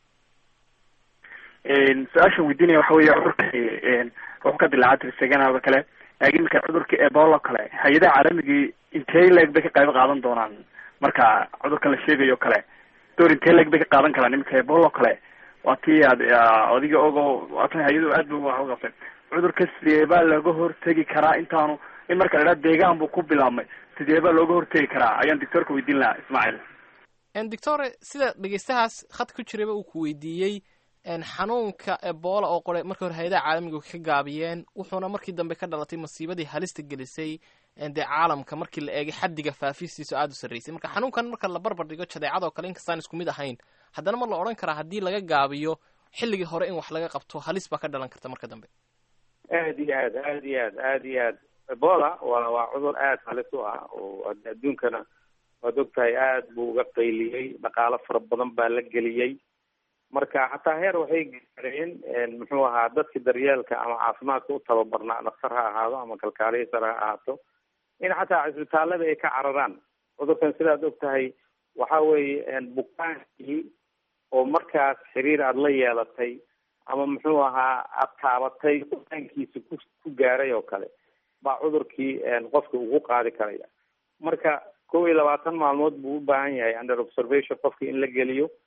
su-aashan weydiinaya waxa weeye cudurka wuxuu ka dilaacaa tirseganaada kale laakiin iminka cudurka ebola kale hay-adaha caalamigii intee leeg bay ka qayb qaadan doonaan marka cudurkan la sheegayo kale door intee leeg bay ka qaadan karaan iminka ebola kale waa tii aad adiga ogo waatan hay-adu aad bu wax uqabtay cudurka sidee baa looga hortegi karaa intaanu in marka la idhaha deegaan buu ku bilaabmay sidee baa looga hortegi karaa ayaan doctoorka weydiin lahaa ismaaciil doctore sida dhegeystahaas khad ku jirayba uu ku weydiiyey xanuunka ebola oo qore markii hore hay-adaha caalamiga ka gaabiyeen wuxuuna markii dambe ka dhalatay masiibadii halista gelisay dee caalamka markii la eegay xaddiga faafistiisa aada u sarreysay marka xanuunkan marka la barbar dhigo jadeecadoo kale inkastaan isku mid ahayn haddana ma la odhan karaa haddii laga gaabiyo xilligii hore in wax laga qabto halis baa ka dhalan karta marka dambe aad iyo aad aad iyo aad aad iyo aad ebola waa waa cudur aad halis u ah oo hadda adduunkana waad ogtahay aad buu uga qayliyey dhaqaalo fara badan baa la geliyey marka xataa heer waxay gaareen muxuu ahaa dadki daryeelka ama caafimaadka u tababarnaa dhaktar ha ahaado ama kalkaaliya sare ha ahaato in xataa cisbitaalada ay ka cararaan cudurkan sidaad og tahay waxa weeye bukaankii oo markaas xiriir aada la yeelatay ama muxuu ahaa aada taabatay bukaankiisa ku ku gaaray oo kale baa cudurkii qofka ugu qaadi karaya marka kow iyo labaatan maalmood buu u baahan yahay under observation qofka in la geliyo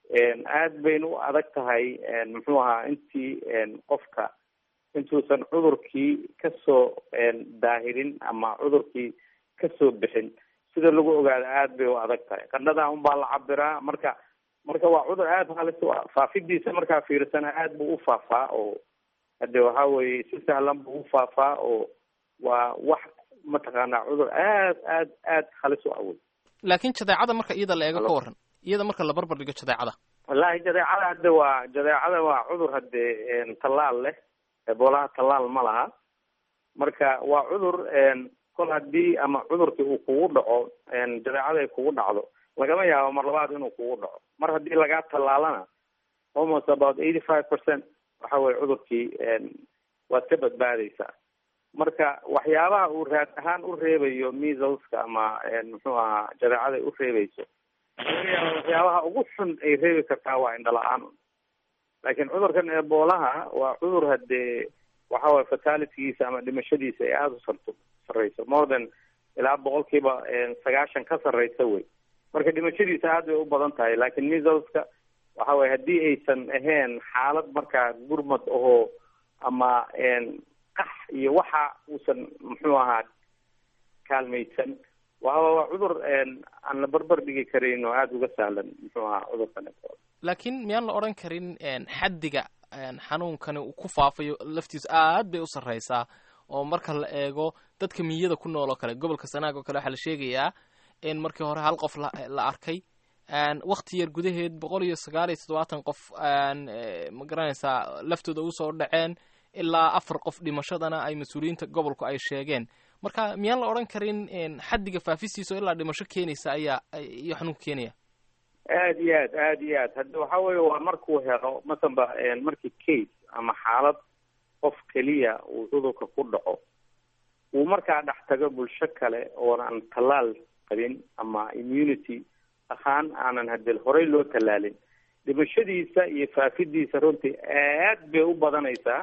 aad bayna u adag tahay muxuu ahaa intii qofka intuusan cudurkii kasoo daahirin ama cudurkii kasoo bixin sida lagu ogaado aad bay u adag tahay qandhadaa unbaa la cabiraa marka marka waa cudur aada halis u ah faafidiisa markaa fiirsana aad buu u faafaa oo hade waxa weye si sahlan buu u faafaa oo waa wax mataqaanaa cudur aad aad aad halis u awey laakiin jadeecada marka iyada la eego ka waran iyada marka la barbar dhigo jadeecada wallahi jadeecada hadde waa jadeecada waa cudur hadde tallaal leh eboolaha tallaal ma laha marka waa cudur kol haddii ama cudurkii uu kugu dhaco jadeecada ay kugu dhacdo lagama yaabo mar labaad inuu kugu dhaco mar haddii lagaa tallaalana almost about eighty five percent waxa weye cudurkii waad ka badbaadeysaa marka waxyaabaha uu raad ahaan u reebayo measleska ama muxuu ahaa jadeecada ay u reebeyso laga yaaba waxyaabaha ugu xun ay reebi kartaa waa indhala-aan laakiin cudurkan eboolaha waa cudur hadee waxa waye fatalitygiisa ama dhimashadiisa ay aada u sarto sarreyso more than ilaa boqolkiiba sagaashan ka sarreysa wey marka dhimashadiisa aad bay u badan tahay laakiin measleska waxa weye haddii aysan ahayn xaalad markaa gurmad ahoo ama qax iyo waxa uusan muxuu ahaa kaalmaysan waa waa cudur aan la barbar dhigi karayn oo aada uga sahlan muxuu ahaa cudurkan laakiin miyaan la odhan karin xaddiga xanuunkani uu ku faafayo laftiisu aad bay u sarreysaa oo marka la eego dadka miyada ku nool oo kale gobolka sanaag oo kale waxaa la sheegayaa in markii hore hal qof la arkay wakti yar gudaheed boqol iyo sagaal iyo toddobaatan qof ma garanaysaa laftooda usoo dhaceen ilaa afar qof dhimashadana ay mas-uuliyiinta gobolku ay sheegeen marka miyaan la odhan karin xaddiga faafistiisa oo ilaa dhimasho keenaysa ayaa iyo xanuunka keenaya aad iyo aad aad iyo aad hadda waxa weye waa markuu helo masanba markii case ama xaalad qof keliya uu cudurka ku dhaco uu markaa dhex tago bulsho kale oonan tallaal qabin ama immunity ahaan aanan hadee horey loo tallaalin dhimashadiisa iyo faafidiisa runtii aad bay u badanaysaa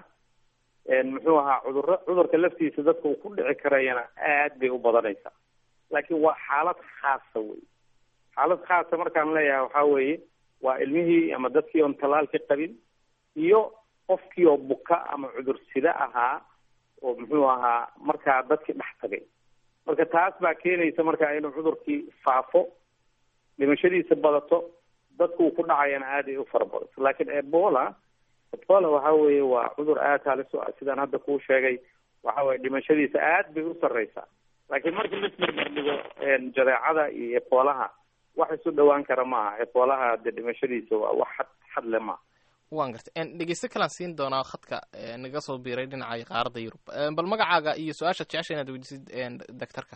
muxuu ahaa cudurra cudurka laftiisa dadka uu ku dhici karayana aad bay u badanaysaa laakiin waa xaalad khaasa wey xaalad khaasa markaan leeyahay waxaa weeye waa ilmihii ama dadkii oon tallaalki qabin iyo qofkii oo buka ama cudur sida ahaa oo muxuu ahaa markaa dadkii dhex tagay marka taas baa keenaysa markaa inuu cudurkii faafo dhimashadiisa badato dadku uu ku dhacayana aad ay u fara badato laakiin ebola ebola waxa weeye waa cudur aad halis u ah sidaan hadda kuu sheegay waxa weye dhimashadiisa aad bay u sarreysaa laakiin markii lasbarbardhigo jadeecada iyo eboolaha wax isu dhawaan kara maaha eboolaha de dhimashadiisa waa wax xad xad le maaha waan gartay dhegeysto kalaan siin doonaa khadka naga soo biiray dhinaca qaaradda yurub bal magacaaga iyo su-aasha jecesha inaad weydisid doctorka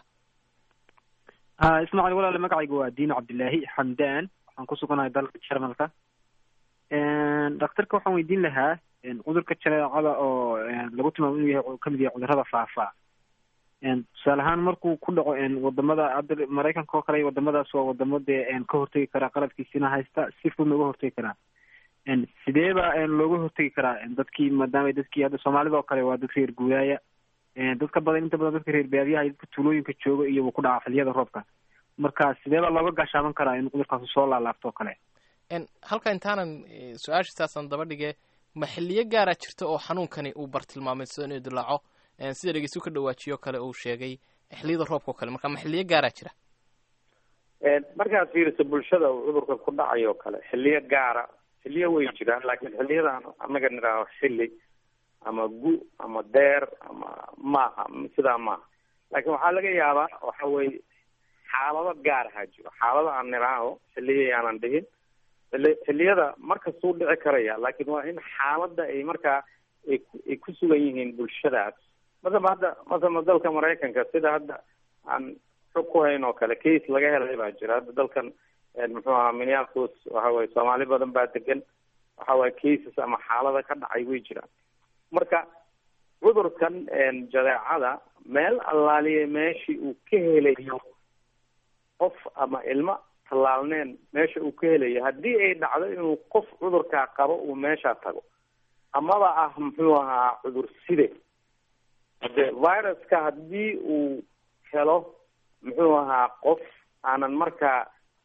ismaaciil walaale magacaygu waa diino cabdillaahi xamdaan waxaan ku suganahay dalka jarmalka daktarka waxaan weydiin lahaa cudurka jareecada oo lagu tilmaamo inuu yahay kamid yahay cudurada faafa tusaale ahaan markuu ku dhaco wadamada hadda maraykanka oo kale iyo wadamadaas waa wadamo dee ka hortegi karaa qalabkiisina haysta si fudna uga hortegi karaa sidee ba looga hortegi karaa dadkii maadaama dadkii hadda soomaalida oo kale waa dad reer guuraaya dadka badan inta badan dadka reer baadiyaha iyo dadka tuulooyinka jooga iyo uu ku dhaca xilliyada roobka marka sidee baa looga gaashaaban karaa in cudurkaasi soo laalaabto oo kale halka intaanan su-aasha saasaan daba dhige ma xiliyo gaaraa jirta oo xanuunkani uu bartilmaameyso inuu dilaaco sida dhegeystu ka dhawaajiyo kale uu sheegay xilliyada roobka oo kale marka ma xiliyo gaaraa jira markaad fiiriso bulshada uu cudurka ku dhacayo o kale xiliyo gaara xiliyo way jiraan laakiin xiliyadaan annaga nidhaaho xili ama gu ama deer ama maaha sidaa maaha laakiin waxaa laga yaabaa waxa weye xaalado gaar ahaa jiro xaalado aan nidhaaho xiliya yaanan dhihin xili xiliyada markastuu dhici karaya laakiin waa in xaaladda ay markaa ay ay ku sugan yihiin bulshadaas masaba hadda masaba dalka maraykanka sida hadda aan xog ku hayn oo kale case laga helay baa jira hadda dalkan muxuu ahaa minneapolis waxa weye soomaali badan baa degan waxa weye cases ama xaalada ka dhacay way jiraan marka cudurkan jadeecada meel allaaliye meeshii uu ka helayo qof ama ilmo tallaalneen meesha uu ka helayo haddii ay dhacdo inuu qof cudurkaa qabo uu meesha tago amaba ah muxuu ahaa cudur side hade viruska haddii uu helo muxuu ahaa qof aanan markaa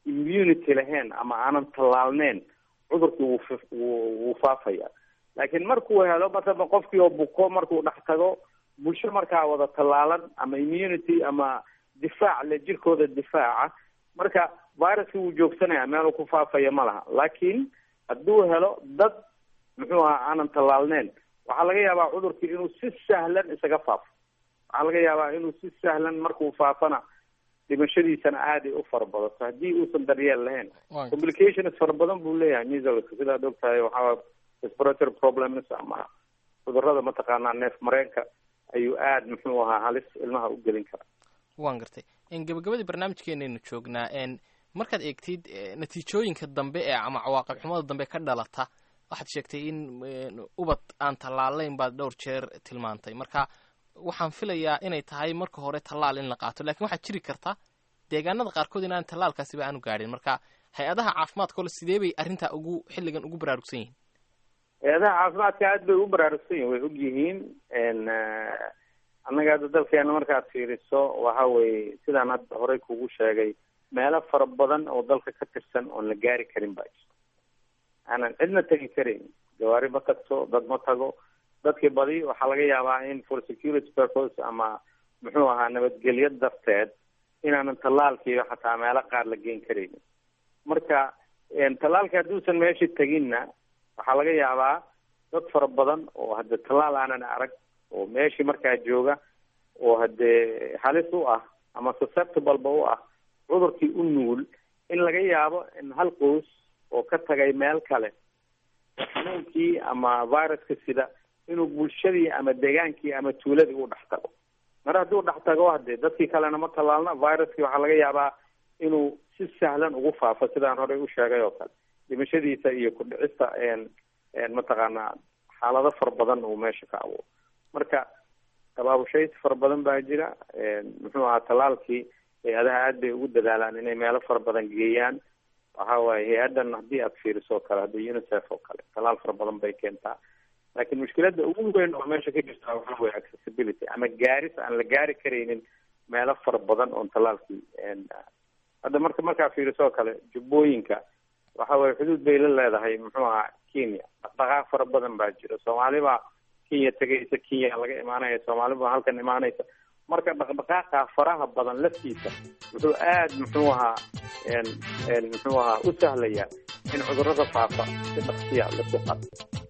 immunity lahayn ama aanan tallaalneyn cudurkii wuu wuu faafaya laakiin markuu helo matala qofkii oo buko markuu dhex tago bulsho markaa wada tallaalan ama immunity ama difaac le jirkooda difaaca marka viruska wuu joogsanaya meeluu ku faafaya ma laha laakiin hadduu helo dad muxuu ahaa aanan tallaalneyn waxaa laga yaabaa cudurkii inuu si sahlan isaga faafo waxaa laga yaabaa inuu si sahlan markuu faafana dhimashadiisana aaday u fara badato haddii uusan daryeel lahayn complications fara badan buu leeyahay measleska sidaad ogtahay waxaa respiratory problems ama cudurada mataqaanaa neef mareenka ayuu aad muxuu ahaa halis ilmaha u gelin karaa waan gartay gabagabadii barnaamijkeenaynu joognaa markaad eegtid natiijooyinka dambe ee ama cawaaqib xumada dambe ka dhalata waxaad sheegtay in ubad aan tallaalayn baad dhowr jeer tilmaantay marka waxaan filayaa inay tahay marka hore tallaal in la qaato lakin waxaad jiri karta deegaanada qaarkood inaan tallaalkaasiba aanu gaadhin marka hay-adaha caafimaadka ole sidee bay arrintaa ugu xilligan ugu baraarugsan yihiin hay-adaha caafimaadka aad bay ugu baraarugsan yihin way og yihiin annaga hadda dalkeena markaad fiiriso waxa weye sidaan hadda horey kugu sheegay meelo fara badan oo dalka ka tirsan oon la gaari karin baa jirto aanan cidna tegi karin gawaari ma tagto dad ma tago dadkii badi waxaa laga yaabaa in for security purpose ama muxuu ahaa nabadgelyo darteed inaanan tallaalkiiba xataa meelo qaar la geen karaynin marka tallaalka hadduusan meesha teginna waxaa laga yaabaa dad fara badan oo hadde tallaal aanan arag oo meeshii markaa jooga oo haddee halis u ah ama susceptibleba u ah cudurkii u nugul in laga yaabo in hal qoys oo ka tagay meel kale xanuunkii ama viruska sida inuu bulshadii ama degaankii ama tuuladii u dhex tago mar hadduu dhex tago hadee dadkii kalena ma tallaalna viruskii waxaa laga yaabaa inuu si sahlan ugu faafo sidaan horey u sheegay oo kale dhimashadiisa iyo ku dhicista mataqaanaa xaalado fara badan uu meesha ka abuuro marka tabaabushays fara badan baa jira muxuu ahaa tallaalkii hay-adaha aad bay ugu dadaalaan inay meelo fara badan geeyaan waxa waaye hay-addan haddii aad fiiriso o kale hadda unicef oo kale tallaal fara badan bay keentaa laakiin mushkiladda ugu weyn oo meesha ka jirta waxa weye accessibility ama gaaris aan la gaari karaynin meelo fara badan oon tallaalkii hadda marka markaa fiiriso oo kale jubbooyinka waxa weye xuduud bay la leedahay muxuu ahaa kenya dhaqdhaqaaq fara badan baa jira soomaali baa kenya tegaysa kenya laga imaanaya soomaali baa halkan imaanaysa marka dhaqdhaqaaqa faraha badan laftiisa wuxuu aad muxuu ahaa muxuu ahaa u sahlaya in cudurada faafa si dhaqsiya lasu qato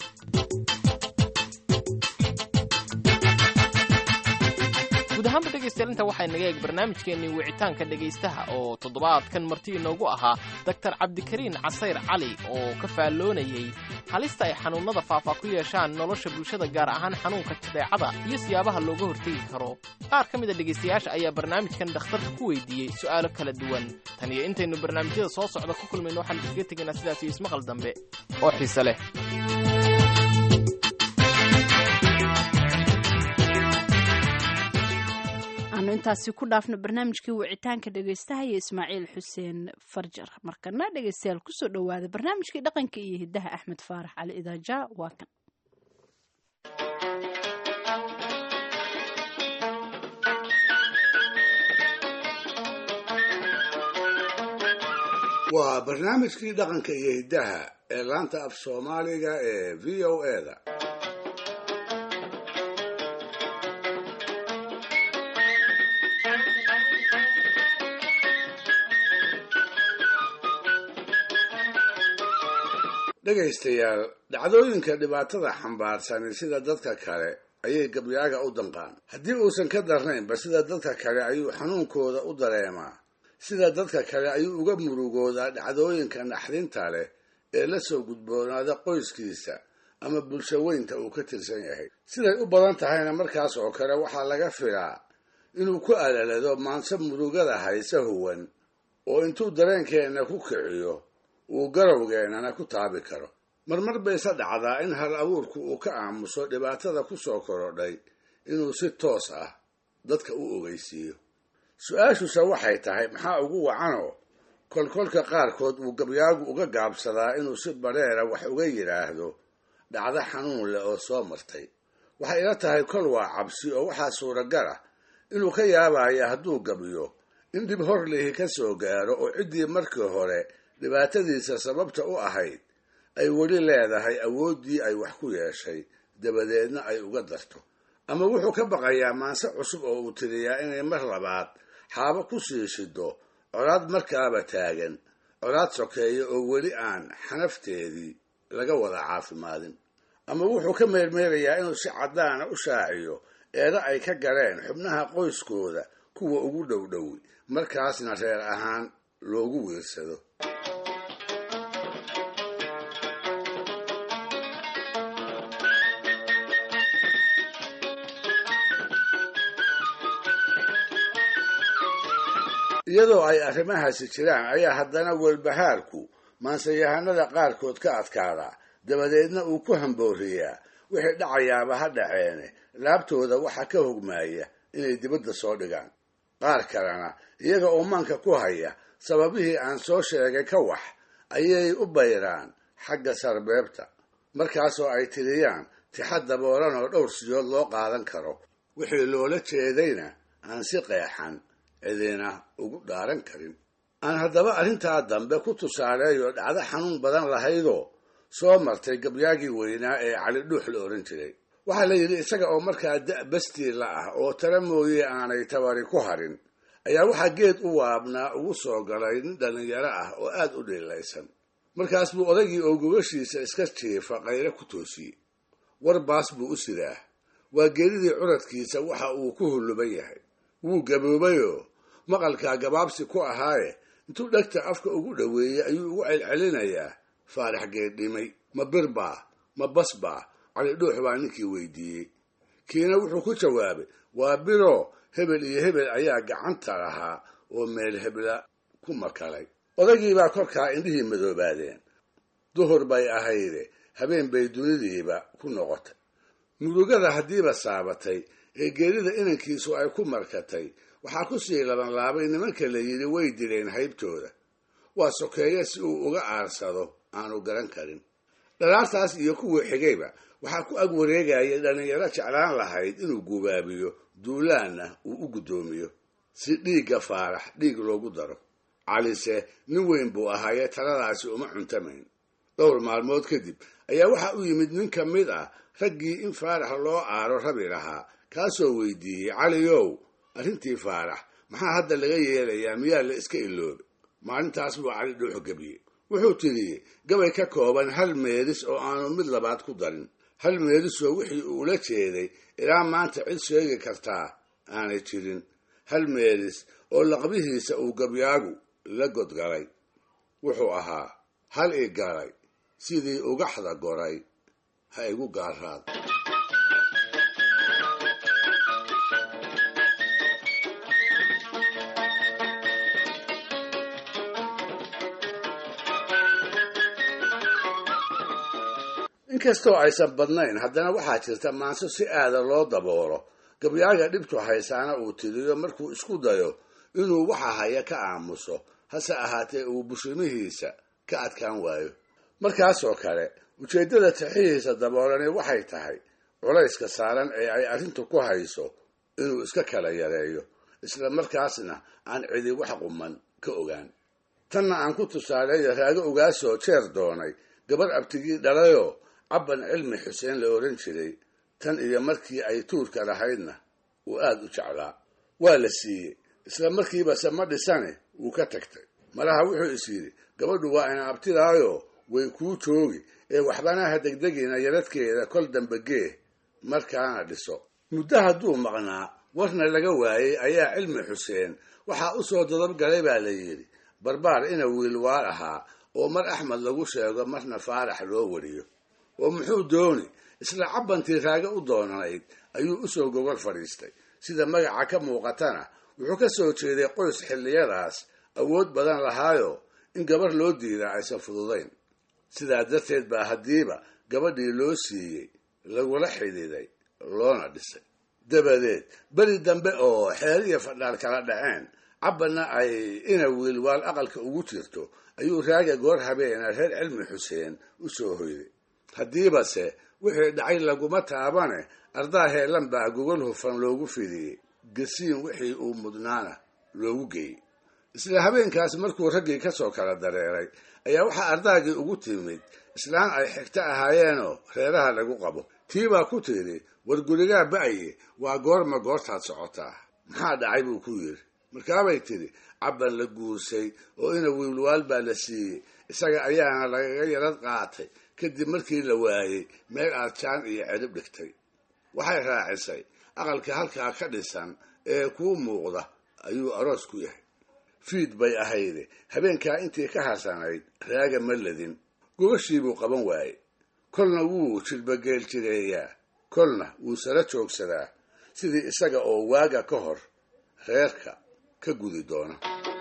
guud ahaanba dhegaystayaal inta waxay naga eeg barnaamijkeennii wicitaanka dhegaystaha oo toddobaadkan marti inoogu ahaa doktar cabdikariin casayr cali oo ka faalloonayey halista ay xanuunnada faafa ku yeeshaan nolosha bulshada gaar ahaan xanuunka jadeecada iyo siyaabaha looga hortegi karo qaar ka mida dhegaystayaasha ayaa barnaamijkan dhakhtarka ku weydiiyey su'aalo kala duwan tan iyo intaynu barnaamijyada soo socda ku kulmayno waxaan iskaga tegaynaa sidaas iyo ismaqal dambe oo xiise leh aanu intaasi ku dhaafno barnaamijkii wicitaanka dhegaystaha iyo ismaaciil xuseen farjar markana dhegaystayaal kusoo dhowaada barnaamijkii dhaqanka iyo hiddaha axmed faarax cali idaaja waa kan waa barnaamijkii dhaqanka iyo hiddaha ee laanta af soomaaliga ee v o eda dhegaystayaal dhacdooyinka dhibaatada xambaarsani sida dadka kale ayay gabyaaga u danqaan haddii uusan ka darnaynba sida dadka kale ayuu xanuunkooda u dareemaa sida dadka kale ayuu uga murugoodaa dhacdooyinka naxdinta leh ee la soo gudboonaada qoyskiisa ama bulsho weynta uu ka tirsan yahay siday u badan tahayna markaas oo kale waxaa laga filaa inuu ku alalado maanse murugada hayse huwan oo intuu dareenkeenna ku kiciyo uu garowgeennana ku taabi karo marmar bayse dhacdaa in hal abuurku uu ka aamuso dhibaatada ku soo korodhay inuu si toos ah dadka u ogeysiiyo su-aashuse waxay tahay maxaa ugu wacanoo kolkolka qaarkood uu gabyaagu uga gaabsadaa inuu si badheera wax uga yidhaahdo dhacdo xanuun leh oo soo martay waxay ila tahay kol waa cabsi oo waxaa suuragal ah inuu ka yaabaya hadduu gabyo in dhib hor lihi ka soo gaaro oo ciddii markii hore dhibaatadiisa sababta u ahayd ay weli leedahay awooddii ay wax ku yeeshay dabadeedna ay uga darto ama wuxuu ka baqayaa maanse cusub oo uu tiriyaa inay mar labaad xaabo ku sii shido colaad markaaba taagan colaad sokeeya oo weli aan xanafteedii laga wada caafimaadin ama wuxuu ka meermeerayaa inuu si caddaana u shaaciyo eeda ay ka galeen xubnaha qoyskooda kuwa ugu dhowdhowi markaasna reer ahaan loogu wiirsado iyadoo ay arrimahaasi jiraan ayaa haddana weelbahaarku maansayahanada qaarkood ka adkaadaa dabadeedna uu ku hambooriyaa wixii dhacayaaba ha dhaceene laabtooda waxa ka hogmaaya inay dibadda soo dhigaan qaar kalena iyaga oo maanka ku haya sababihii aan soo sheegay ka wax ayay u bayraan xagga sarbeebta markaasoo ay tiriyaan tixad daboolan oo dhowr siyood loo qaadan karo wixii loola jeedayna aan si qeexan cidina ugu dhaaran karin aan haddaba arrintaa dambe ku tusaaleeyo dhacdo xanuun badan lahaydoo soo martay gabyaagii weynaa ee cali dhuux la odhan jiray waxaa la yidhi isaga oo markaa da' bastiila ah oo tala mooye aanay tabari ku harin ayaa waxaa geed u waabnaa ugu soo galay nin dhallinyaro ah oo aad u dhiilaysan markaas buu odaygii oo gobashiisa iska jiifa qayre ku toosiyey war baas buu u sidaa waa geedidii curadkiisa waxa uu ku hulluban yahay wuu gaboobayoo maqalkaa gabaabsi ku ahaaye intuu dhegta afka ugu dhoweeyey ayuu ugu celcelinayaa faarax geeddhimay ma bir baa ma bas baa cali dhuux baa ninkii weydiiyey kiina wuxuu ku jawaabay waa biroo hebel iyo hebel ayaa gacanta lahaa oo meel hebla ku makalay odaygiibaa korkaa indhihii madoobaadeen duhur bay ahayde habeen bay dunidiiba ku noqotay murugada haddiiba saabatay ee geerida inankiisu ay ku markatay waxaa ku sii labanlaabay nimanka la yidhi way dileen haybtooda waa sokeeye si uu uga aarsado aanu garan karin dhalaartaas iyo kuwii xigayba waxaa ku ag wareegaya dhallinyaro jeclaan lahayd inuu gubaabiyo duulaanna uu u guddoomiyo si dhiigga faarax dhiig loogu daro calise nin weyn buu ahaayee taladaasi uma cuntamayn dhowr maalmood kadib ayaa waxaa u yimid nin ka mid ah raggii in faarax loo aaro rabi lahaa kaasoo weydiiyey caliyow arrintii faarax maxaa hadda laga yeelayaa miyaa la iska iloobay maalintaas buu cali dhuux gebiyey wuxuu tidhi gabay ka kooban hal meelis oo aanu mid labaad ku darin hal meelisoo wixii uu ula jeeday ilaa maanta cid sheegi kartaa aanay jirin hal meelis oo laqbihiisa uu gabyaagu la godgalay wuxuu ahaa hal i galay sidii ugaxda goray ha igu gaaraad inkastoo aysan badnayn haddana waxaa jirta maanso si aada loo daboolo gabyaaga dhibtu haysaana uu tiriyo markuu isku dayo inuu waxa haya ka aamuso hase ahaatee uu bushimihiisa ka adkaan waayo markaasoo kale ujeeddada tixihiisa daboolani waxay tahay culayska saaran ee ay arrintu ku hayso inuu iska kala yareeyo isla markaasna aan cidi wax quman ka ogaan tanna aan ku tusaaleeyo raago ogaasoo jeer doonay gabar abtigii dhalayoo cabban cilmi xuseen la odhan jiray tan iyo markii ay tuurka lahaydna uu aad u jeclaa waa la siiyey isla markiibase ma dhisane wuu ka tagtay malaha wuxuu is yidhi gabadhu waa ina abtidaayo way kuu joogi ee waxbanaha degdegina yaradkeeda kol dambe gee markaana dhiso muddo hadduu maqnaa warna laga waayey ayaa cilmi xuseen waxaa u soo dodab galay baa la yidhi barbaar ina wiilwaal ahaa oo mar axmed lagu sheego marna faarax loo wariyo oo muxuu dooni isla cabbantii raaga u doonanayd ayuu u soo gogol fadhiistay sida magaca ka muuqatana wuxuu ka soo jeeday qoys xilliyadaas awood badan lahaayo in gabarh loo diidaa aysan fududayn sidaa darteed baa haddiiba gabadhii loo siiyey lagula xididay loona dhisay dabadeed beri dambe oo xeer iyo fadhaal kala dhaceen cabbanna ay ina wiilwaal aqalka ugu jirto ayuu raaga goor habeena reer cilmi xuseen u soo hoyday haddiibase wixii dhacay laguma taabane ardaa heelan baa gogol hufan loogu fidiyey gasiin wixii uu mudnaana loogu geeyey isla habeenkaas markuu raggii ka soo kala dareeray ayaa waxaa ardaagii ugu timid islaan ay xigto ahaayeenoo reeraha lagu qabo tii baa ku tidhi war gurigaa ba'ye waa goorma goortaad socotaa maxaa dhacay buu ku yidhi markaabay tidhi cabban la guursay oo ina wiilwaal baa la siiyey isaga ayaana lagaga yarad qaatay kadib markii la waayey meel aad jaan iyo cidhib dhigtay waxay raacisay aqalka halkaa ka dhisan ee kuu muuqda ayuu aroos ku yahay fiid bay ahayde habeenkaa intii ka hasanayd raaga ma ladin gogashii qaban waaye kolna wuu jilbageel jireeyaa kolna wuu sala joogsadaa sidii isaga oo waaga ka hor reerka ka gudi doona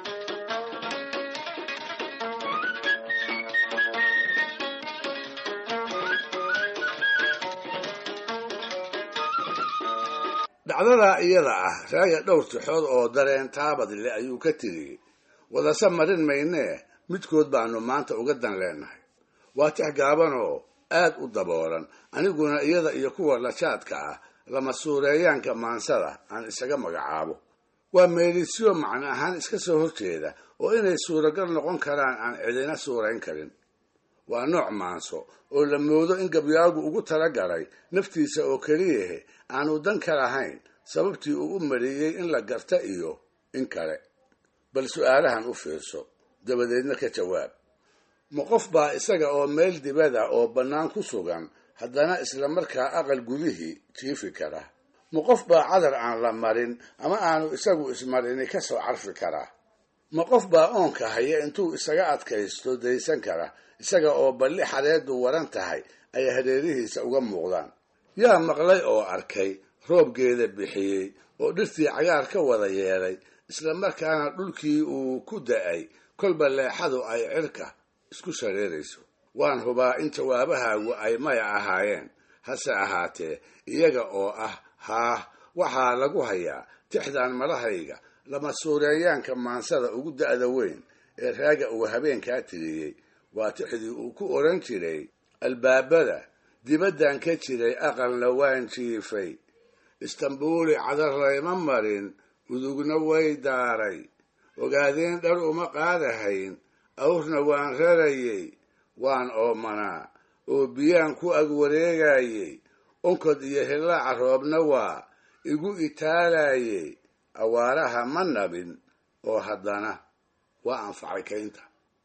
dhacdadaa iyada ah raaga dhowr tixood oo dareen taabad leh ayuu ka tiriyey wadase marin maynee midkood baanu maanta uga dan leenahay waa tix gaaban oo aad u daboolan aniguna iyada iyo kuwa lajaadka ah lama suureeyaanka maansada aan isaga magacaabo waa meelisyo macno ahaan iska soo horjeeda oo inay suuragal noqon karaan aan cidina suurayn karin waa nooc maanso oo la moodo in gabyaagu ugu talagalay naftiisa oo keliyahe aanu dan ka lahayn sababtii uu u mariyey in la garta iyo in kale bal su'aalahan u fiirso dabadeedna ka jawaab ma qof baa isaga oo meel dibada oo bannaan ku sugan haddana isla markaa aqal gudihii jiifi kara ma qof baa cadar aan la marin ama aanu isagu ismarini ka soo carfi karaa ma qof baa oonka haya intuu isaga adkaysto daysan kara isaga oo balli xareeddu waran tahay ay hareerihiisa uga muuqdaan yaa maqlay oo arkay roobgeeda bixiyey oo dhirtii cagaar ka wada yeelay isla markaana dhulkii uu ku da'ay kolba leexadu ay cirka isku shareerayso waan hubaa in jawaabahaagu ay maya ahaayeen hase ahaatee iyaga oo ah haah waxaa lagu hayaa tixdan madahayga lama suureeyaanka maansada ugu da'da weyn ee raaga uu habeenkaa tiriyey waa tixdii uu ku odhan jiray albaabada dibaddan ka jiray aqalna waan jiifay istambuuli cadar layma marin udugna way daaray ogaadeen dhar uma qaadahayn awrna waan rarayey waan oomanaa oo biyaan ku ag wareegayey onkod iyo hillaaca roobna waa igu itaalayey awaaraha ma nabin oo haddana waa anfacay kaynta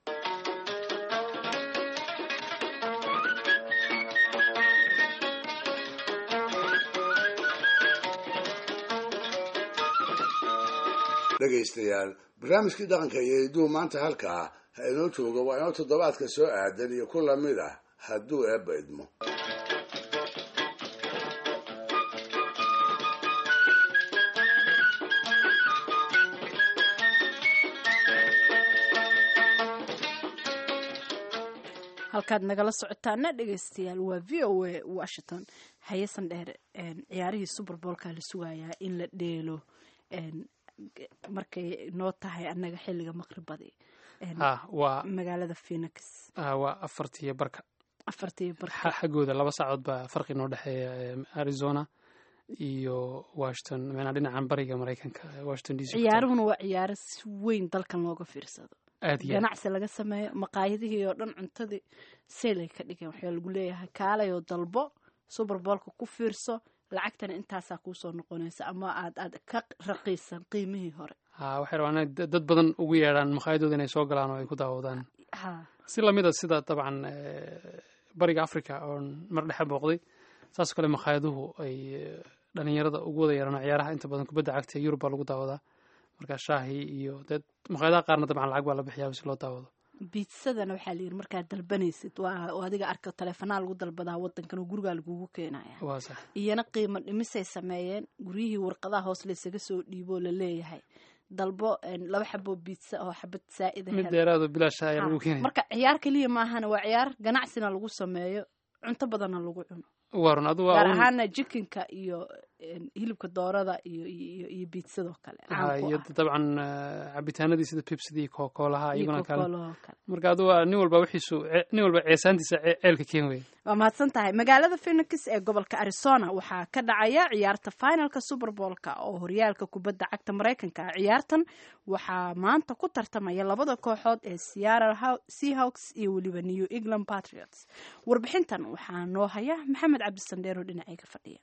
dhegaystayaal barnaamijkii dhaqanka iyo hidduu maanta halkaa ha inoo joogo waa inoo toddobaadka soo aadan iyo ku lamid ah hadduu eebba idmo halkaad nagala socotaana dhegaystayaal waa v o a washington hayasan dheer ciyaarihii suberboolka la sugayaa in la dheelo markay noo tahay annaga xilliga maqribadi waa magaalada phoenix waa afartiyo barka afartiyo barka xaggooda laba saacood baa farqi noo dhexeeya arizona iyo washington meenaa dhinacan bariga maraykanka washington d c ciyaaruhuna waa ciyaaro si weyn dalkan looga fiirsado aad iyo ganacsi laga sameeyo maqaayadihii oo dhan cuntadii seelay ka dhigeen waxaa lagu leeyahay kaalayoo dalbo suberboolka ku fiirso lacagtana intaasaa kuusoo noqonaysa ama aad aad ka raqiisan qiimihii hore ha waxay rabaan inay dad badan ugu yeedhaan maqaayadooda inay soo galaan oo ay ku daawadaan ha si lamid a sida dabcan bariga africa oon mar dhexe booqday saasoo kale maqaayaduhu ay dhalinyarada ugu wada yeedhaan ciyaaraha inta badan kubadda cagta yurub baa lagu daawadaa marka shaahi iyo dee maqaayadaha qaarna dabcan lacag baa la bixiyaa si loo daawado biitsadana waxaa la yidhi markaad dalbanaysid waa oo adiga arka taleefanaa lagu dalbadaa wadankan oo gurigaa lagugu keenaya waa sax iyana qiimo dhimisay sameeyeen guryihii warqadaha hoos laysaga soo dhiiboo la leeyahay dalbo laba xaboo biitsa oo xabad saa'ida mid dheeraado bilaasha ayaa lagu keenaya marka ciyaar keliya maahana waa ciyaar ganacsina lagu sameeyo cunto badanna lagu cuno warun adu gaar waa ahaana jikinka iyo hilibka doorada iyo iyo iyo biitsadoo kale iyo dabcan cabitaanadii sida pibsidii kokoolaha iyaguna kale marka adu waa nin walba wixiisu nin walba ceesaantiisa ceelka keen wey waa mahadsan tahay magaalada phoenix ee gobolka arizona waxaa ka dhacaya ciyaarta finalka super boolka oo horyaalka kubadda cagta maraykanka ah ciyaartan waxaa maanta ku tartamaya labada kooxood ee seattle seahawks iyo weliba new england patriots warbixintan waxaa noo haya maxamed cabdisandheero dhinacayga fadhiya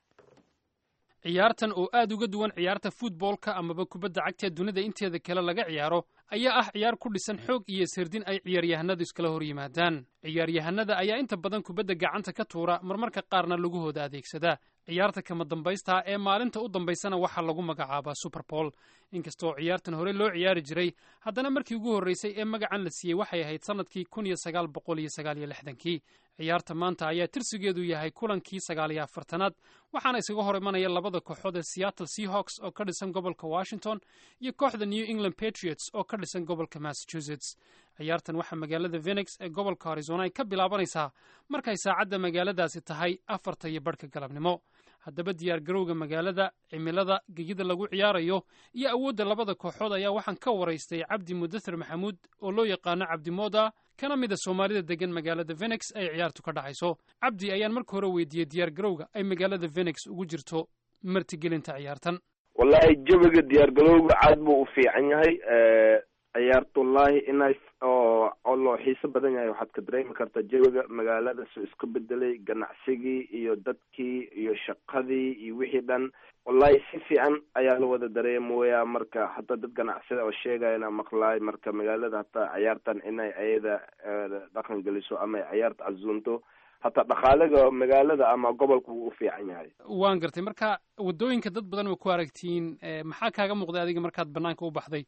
ciyaartan oo aad uga duwan ciyaarta futboolka amaba kubadda cagta dunida inteeda kale laga ciyaaro ayaa ah ciyaar ku dhisan xoog iyo sirdin ay ciyaaryahanadu iskala hor yimaadaan ciyaaryahanada ayaa inta badan kubadda gacanta ka tuura marmarka qaarna lagahooda adeegsadaa ciyaarta kama dambaysta ee maalinta u dambaysana waxaa lagu magacaabaa superbool inkastoo ciyaartan hore loo ciyaari jiray haddana markii ugu horreysay ee magacan la siiyey waxay ahayd sannadkii kun iyo sagaal boqol iyo sagaal iyo lixdankii ciyaarta maanta ayaa tirsigeedu yahay kulankii sagaal iyo afartanaad waxaana isaga hor imanaya labada kooxood ee seattle seahawks oo ka dhisan gobolka washington iyo kooxda new england patriots oo ka dhisan gobolka massachusetts ciyaartan waxaa magaalada phenix ee gobolka arizona ay ka bilaabanaysaa markay saacadda magaaladaasi tahay afarta iyo barhka galabnimo haddaba diyaargarowga magaalada cimilada gegida lagu ciyaarayo iyo awoodda labada kooxood ayaa waxaan ka waraystay cabdi mudathir maxamuud oo loo yaqaano cabdimooda kana mida soomaalida degan magaalada phenix ay ciyaartu ka dhacayso cabdi ayaan marka hore weydiiyey diyaargarowga ay magaalada phenix ugu jirto martigelinta ciyaartan wallahi jawiga diyaargarowga caad buu u fiican yahay ciyaarta wallahi inay oo oo loo xiiso badan yahay waxaad ka dareemi kartaa jawiga magaalada soo isku bedelay ganacsigii iyo dadkii iyo shaqadii iyo wixii dhan wallahi si fiican ayaa la wada dareemooyaa marka hataa dad ganacsida oo sheegayana maqlaay marka magaalada hataa ciyaartan inay ayada dhaqan geliso ama ay ciyaarta casuunto hataa dhaqaalaga magaalada ama gobolka wuu u fiican yahay waan gartay marka waddooyinka dad badan ma ku aragtiin maxaa kaaga muuqday adiga markaad banaanka u baxday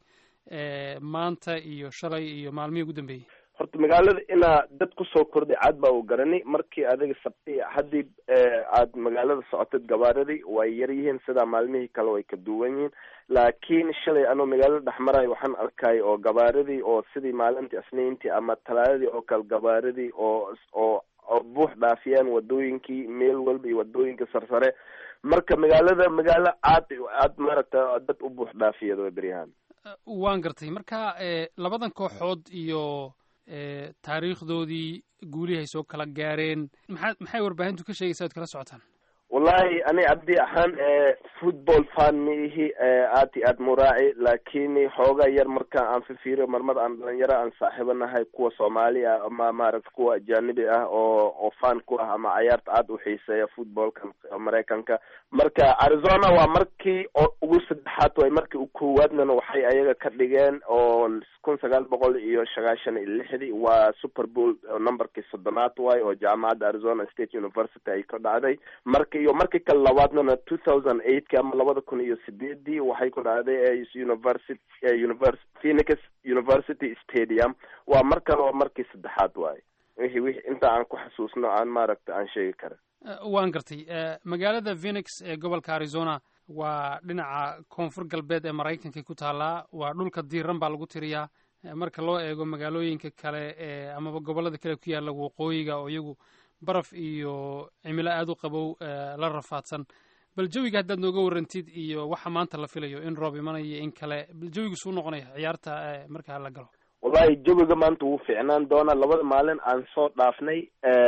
maanta iyo shalay iyo maalmihii ugu dambeeyey horta magaalada inaa dad kusoo kordhay caad baa u garani markii adiga sabti haddii aad magaalada socotid gabaaradii way yar yihiin sidaa maalmihii kale way ka duwan yihiin laakiin shalay anoo magaalada dhex marayo waxaan arkay oo gabaaradii oo sidii maalintii isniintii ama talaadadii oo kale gabaaradii oo oo oo buux dhaafiyaan wadooyinkii meel walba iyo wadooyinka sarsare marka magaalada magaalo aad aad maaragta dad u buux dhaafiyad way beryahaan waan gartay marka labadan kooxood iyo taariikhdoodii guulihay soo kala gaareen maxaa maxay warbaahintu ka sheegaysa oad kala socotaan wallahi ani cabdi ahaan football fan ma ihi aad iyo aad muraaci laakiin xoogaa yar marka aan fifiiriyo marmar aan dhalinyaro aan saaxiibo nahay kuwa soomaali ah ama maaragta kuwa ajanibi ah oo oo fan ku ah ama cayaarta aad u xiiseeya footballka maraykanka marka arizona waa markii oo ugu saddexaad way markii u koowaadnana waxay ayaga ka dhigeen oo kun sagaal boqol iyo sagaashan iyo lixdii waa super bowl numberkii soddonaad waay oo jaamacadda arizona state university ay ka dhacday marka iyo markii kale labaadnana two thousand eightka ama labada kun iyo sideedii waxay ku dhacday university univers phoenix university stadium waa mar kale oo markii saddexaad waaye wixii wixii inta aan ku xasuusno aan maaragta aan sheegi karin waan gartay magaalada phoenix ee gobolka arizona waa dhinaca koonfur galbeed ee maraykanka ku taallaa waa dhulka diiran baa lagu tiriyaa marka loo eego magaalooyinka kale ee amaba gobollada kale ku yaalla waqooyiga oo iyagu baraf iyo cimilo aada u qabow la rafaadsan bal jawiga haddaad nooga warrantid iyo waxa maanta la filayo in roob imanayo in kale bal jawigu suu noqonaya ciyaarta markaa la galo wallahi jawiga maanta wuu fiicnaan doonaa labada maalin aan soo dhaafnay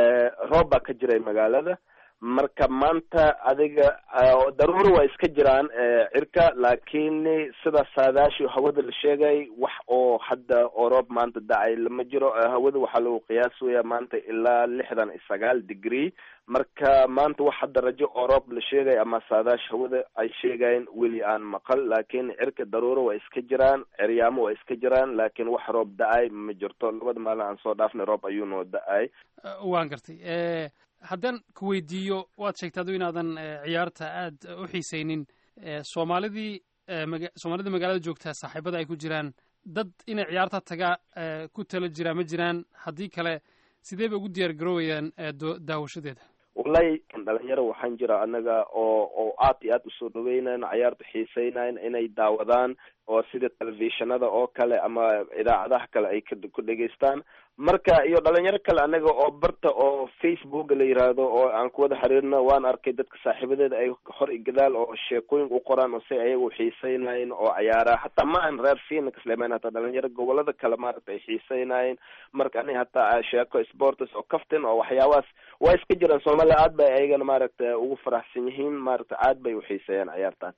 roob baa ka jiray magaalada marka maanta adiga daruuro waa iska jiraan cirka laakiin sida saadaashii hawada la sheegay wax oo hadda oo roob maanta dacay lama jiro hawada waxaa lagu qiyaasaya maanta ilaa lixdan iyo sagaal degree marka maanta wax hadda rajo oo roob la sheegay ama saadaash hawada ay sheegayeen weli aan maqal laakiin cirka daruuro waa iska jiraan ceryaamo waa iska jiraan laakiin wax roob da-ay ma jirto labada maalin aan soo dhaafnay roob ayuu noo da-ay waan gartay haddaan ku weydiiyo waad sheegtay adu inaadan ciyaarta aad u xiisaynin soomaalidii soomaalida magaalada joogtaa saaxiibada ay ku jiraan dad inay ciyaarta tagaa ku tala jiraa ma jiraan haddii kale sidee bay ugu diyaar garoowayaan daawashadeeda wallahi dhalinyaro waxaan jira anaga oo oo aad iyo aad usoo dhaweynayn cayaarta xiiseynayn inay daawadaan oo sida telefishinada oo kale ama idaacadaha kale ay ku dhegeystaan marka iyo dhalinyaro kale anaga oo barta oo facebook la yiraahdo oo aan ku wada xiriirno waan arkay dadka saaxiibadeeda ay hor i gadaal oo sheekooyin u qoraan oo si ayaga u xiiseynayen oo cayaara hataa ma aan reer phoenix leman hataa dhalinyaro gobolada kale maaragta ay xiiseynayeen marka ani hataa sheeko sports oo kaftin oo waxyaabahaas waa iska jiraan soomaaliya aad bay ayagana maaragta ugu faraxsan yihiin maaragta aad bay uxiiseeyaan cayaartan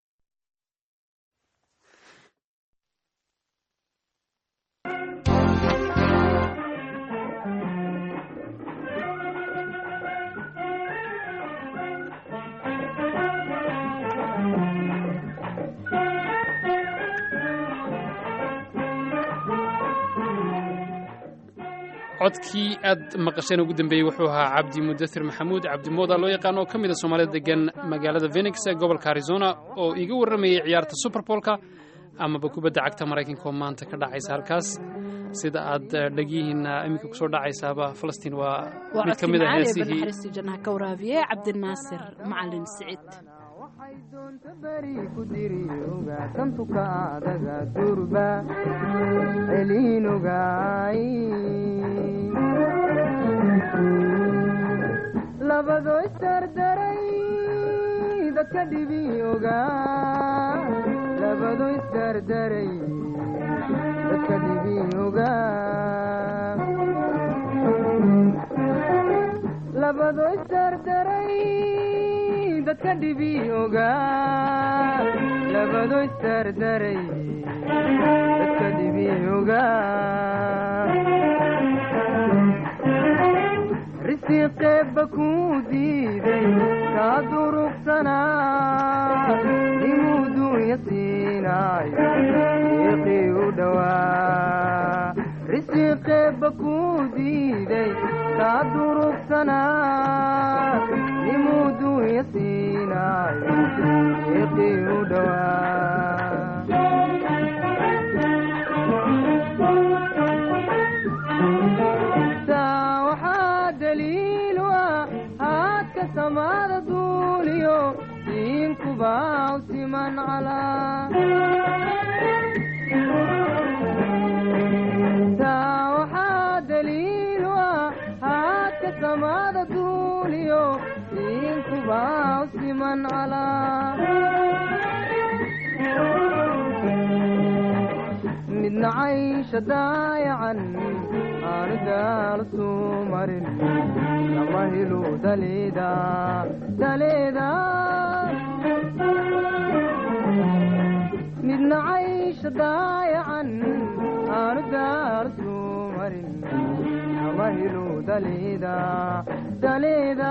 codkii aad maqasheen ugu dambeeyey wuxuu ahaa cabdi mudathir maxamuud cabdi mooda loo yaqaan oo ka mid a soomaalida degan magaalada phenix ee gobolka arizona oo iga warramayay ciyaarta superbolka amaba kubadda cagta maraykanka oo maanta ka dhacaysa halkaas sida aad dhegyihiina iminka kusoo dhacaysaaba falastiin waa mid ka mid a heesihii jannaha ka waraabiye cabdinaasir macalin siciid tantuka adaga durba celiinogaay labado isdardaray dadka dhibi ogaa labado isdardaray dadka dhibi ogaa labado isdardaray dadka dhibi ogaa labado isdardaray dadka dhibi ogaa risiqeebba kuu diiday kaa durugsanaa nimuu duunya siinaayo iiqii u dhowaa risiqeebba kuu diiday kaa durugsanaa nimuu duunya siinaayo iiqii u dhowaa taa waxaa daliilu ah haadka samaada duuliyo diinkubaw siman calaa taa waxaa daliilu ah haadka samaada duuliyo diinkubaw siman calaa midna caysha daayacan aanu daal suu marin lama helu daleeda daleeda midna caysha daayacan aanu daal suu marin lama helu daleeda daleeda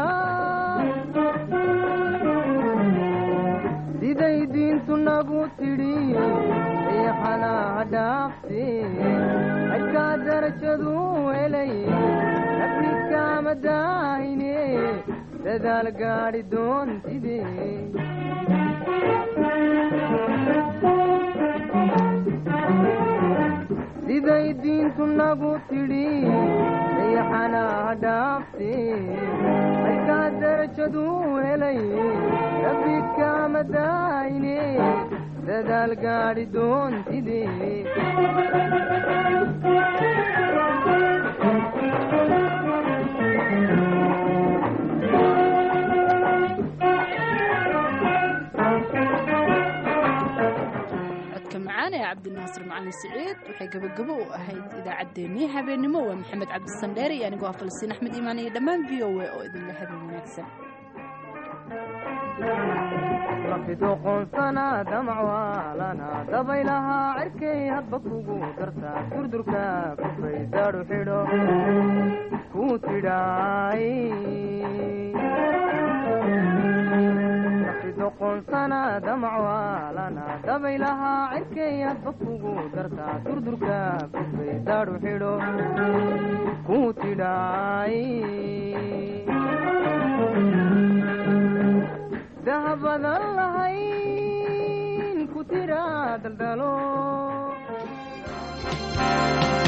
siday diintu nagu tidhi riixanaha dhaafte xajkaa darajadu helay nafniskaama daahine dadaal gaadhi doontide siday diintu nagu tidhi riixanaha dhaafte xajkaa darajadu helay nafniskaama daahine dadaal gaadhi doontide codka macaan ee cabdinaasir macalin siciid waxay gabagabo u ahayd idaacaddeenii habeennimo waa maxamed cabdisandheer iyo anigoo ah falastiin axmed iimaan iyo dhammaan v o a oo idinla habeen wanaagsan lafidoqoonsana damacwaalana dabaylahaa cirkay hadba kugu dartaa durdurka kufay daadhu xidho kuu tidhaay lafidoqoonsana damacwaalana dabaylahaa cirkay hadba kugu dartaa durdurka kufay daadhu xidho kuu tidhaay dahabadan lahayn ku tira daldalo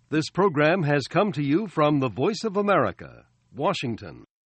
This program has come to you from the Voice of America, Washington.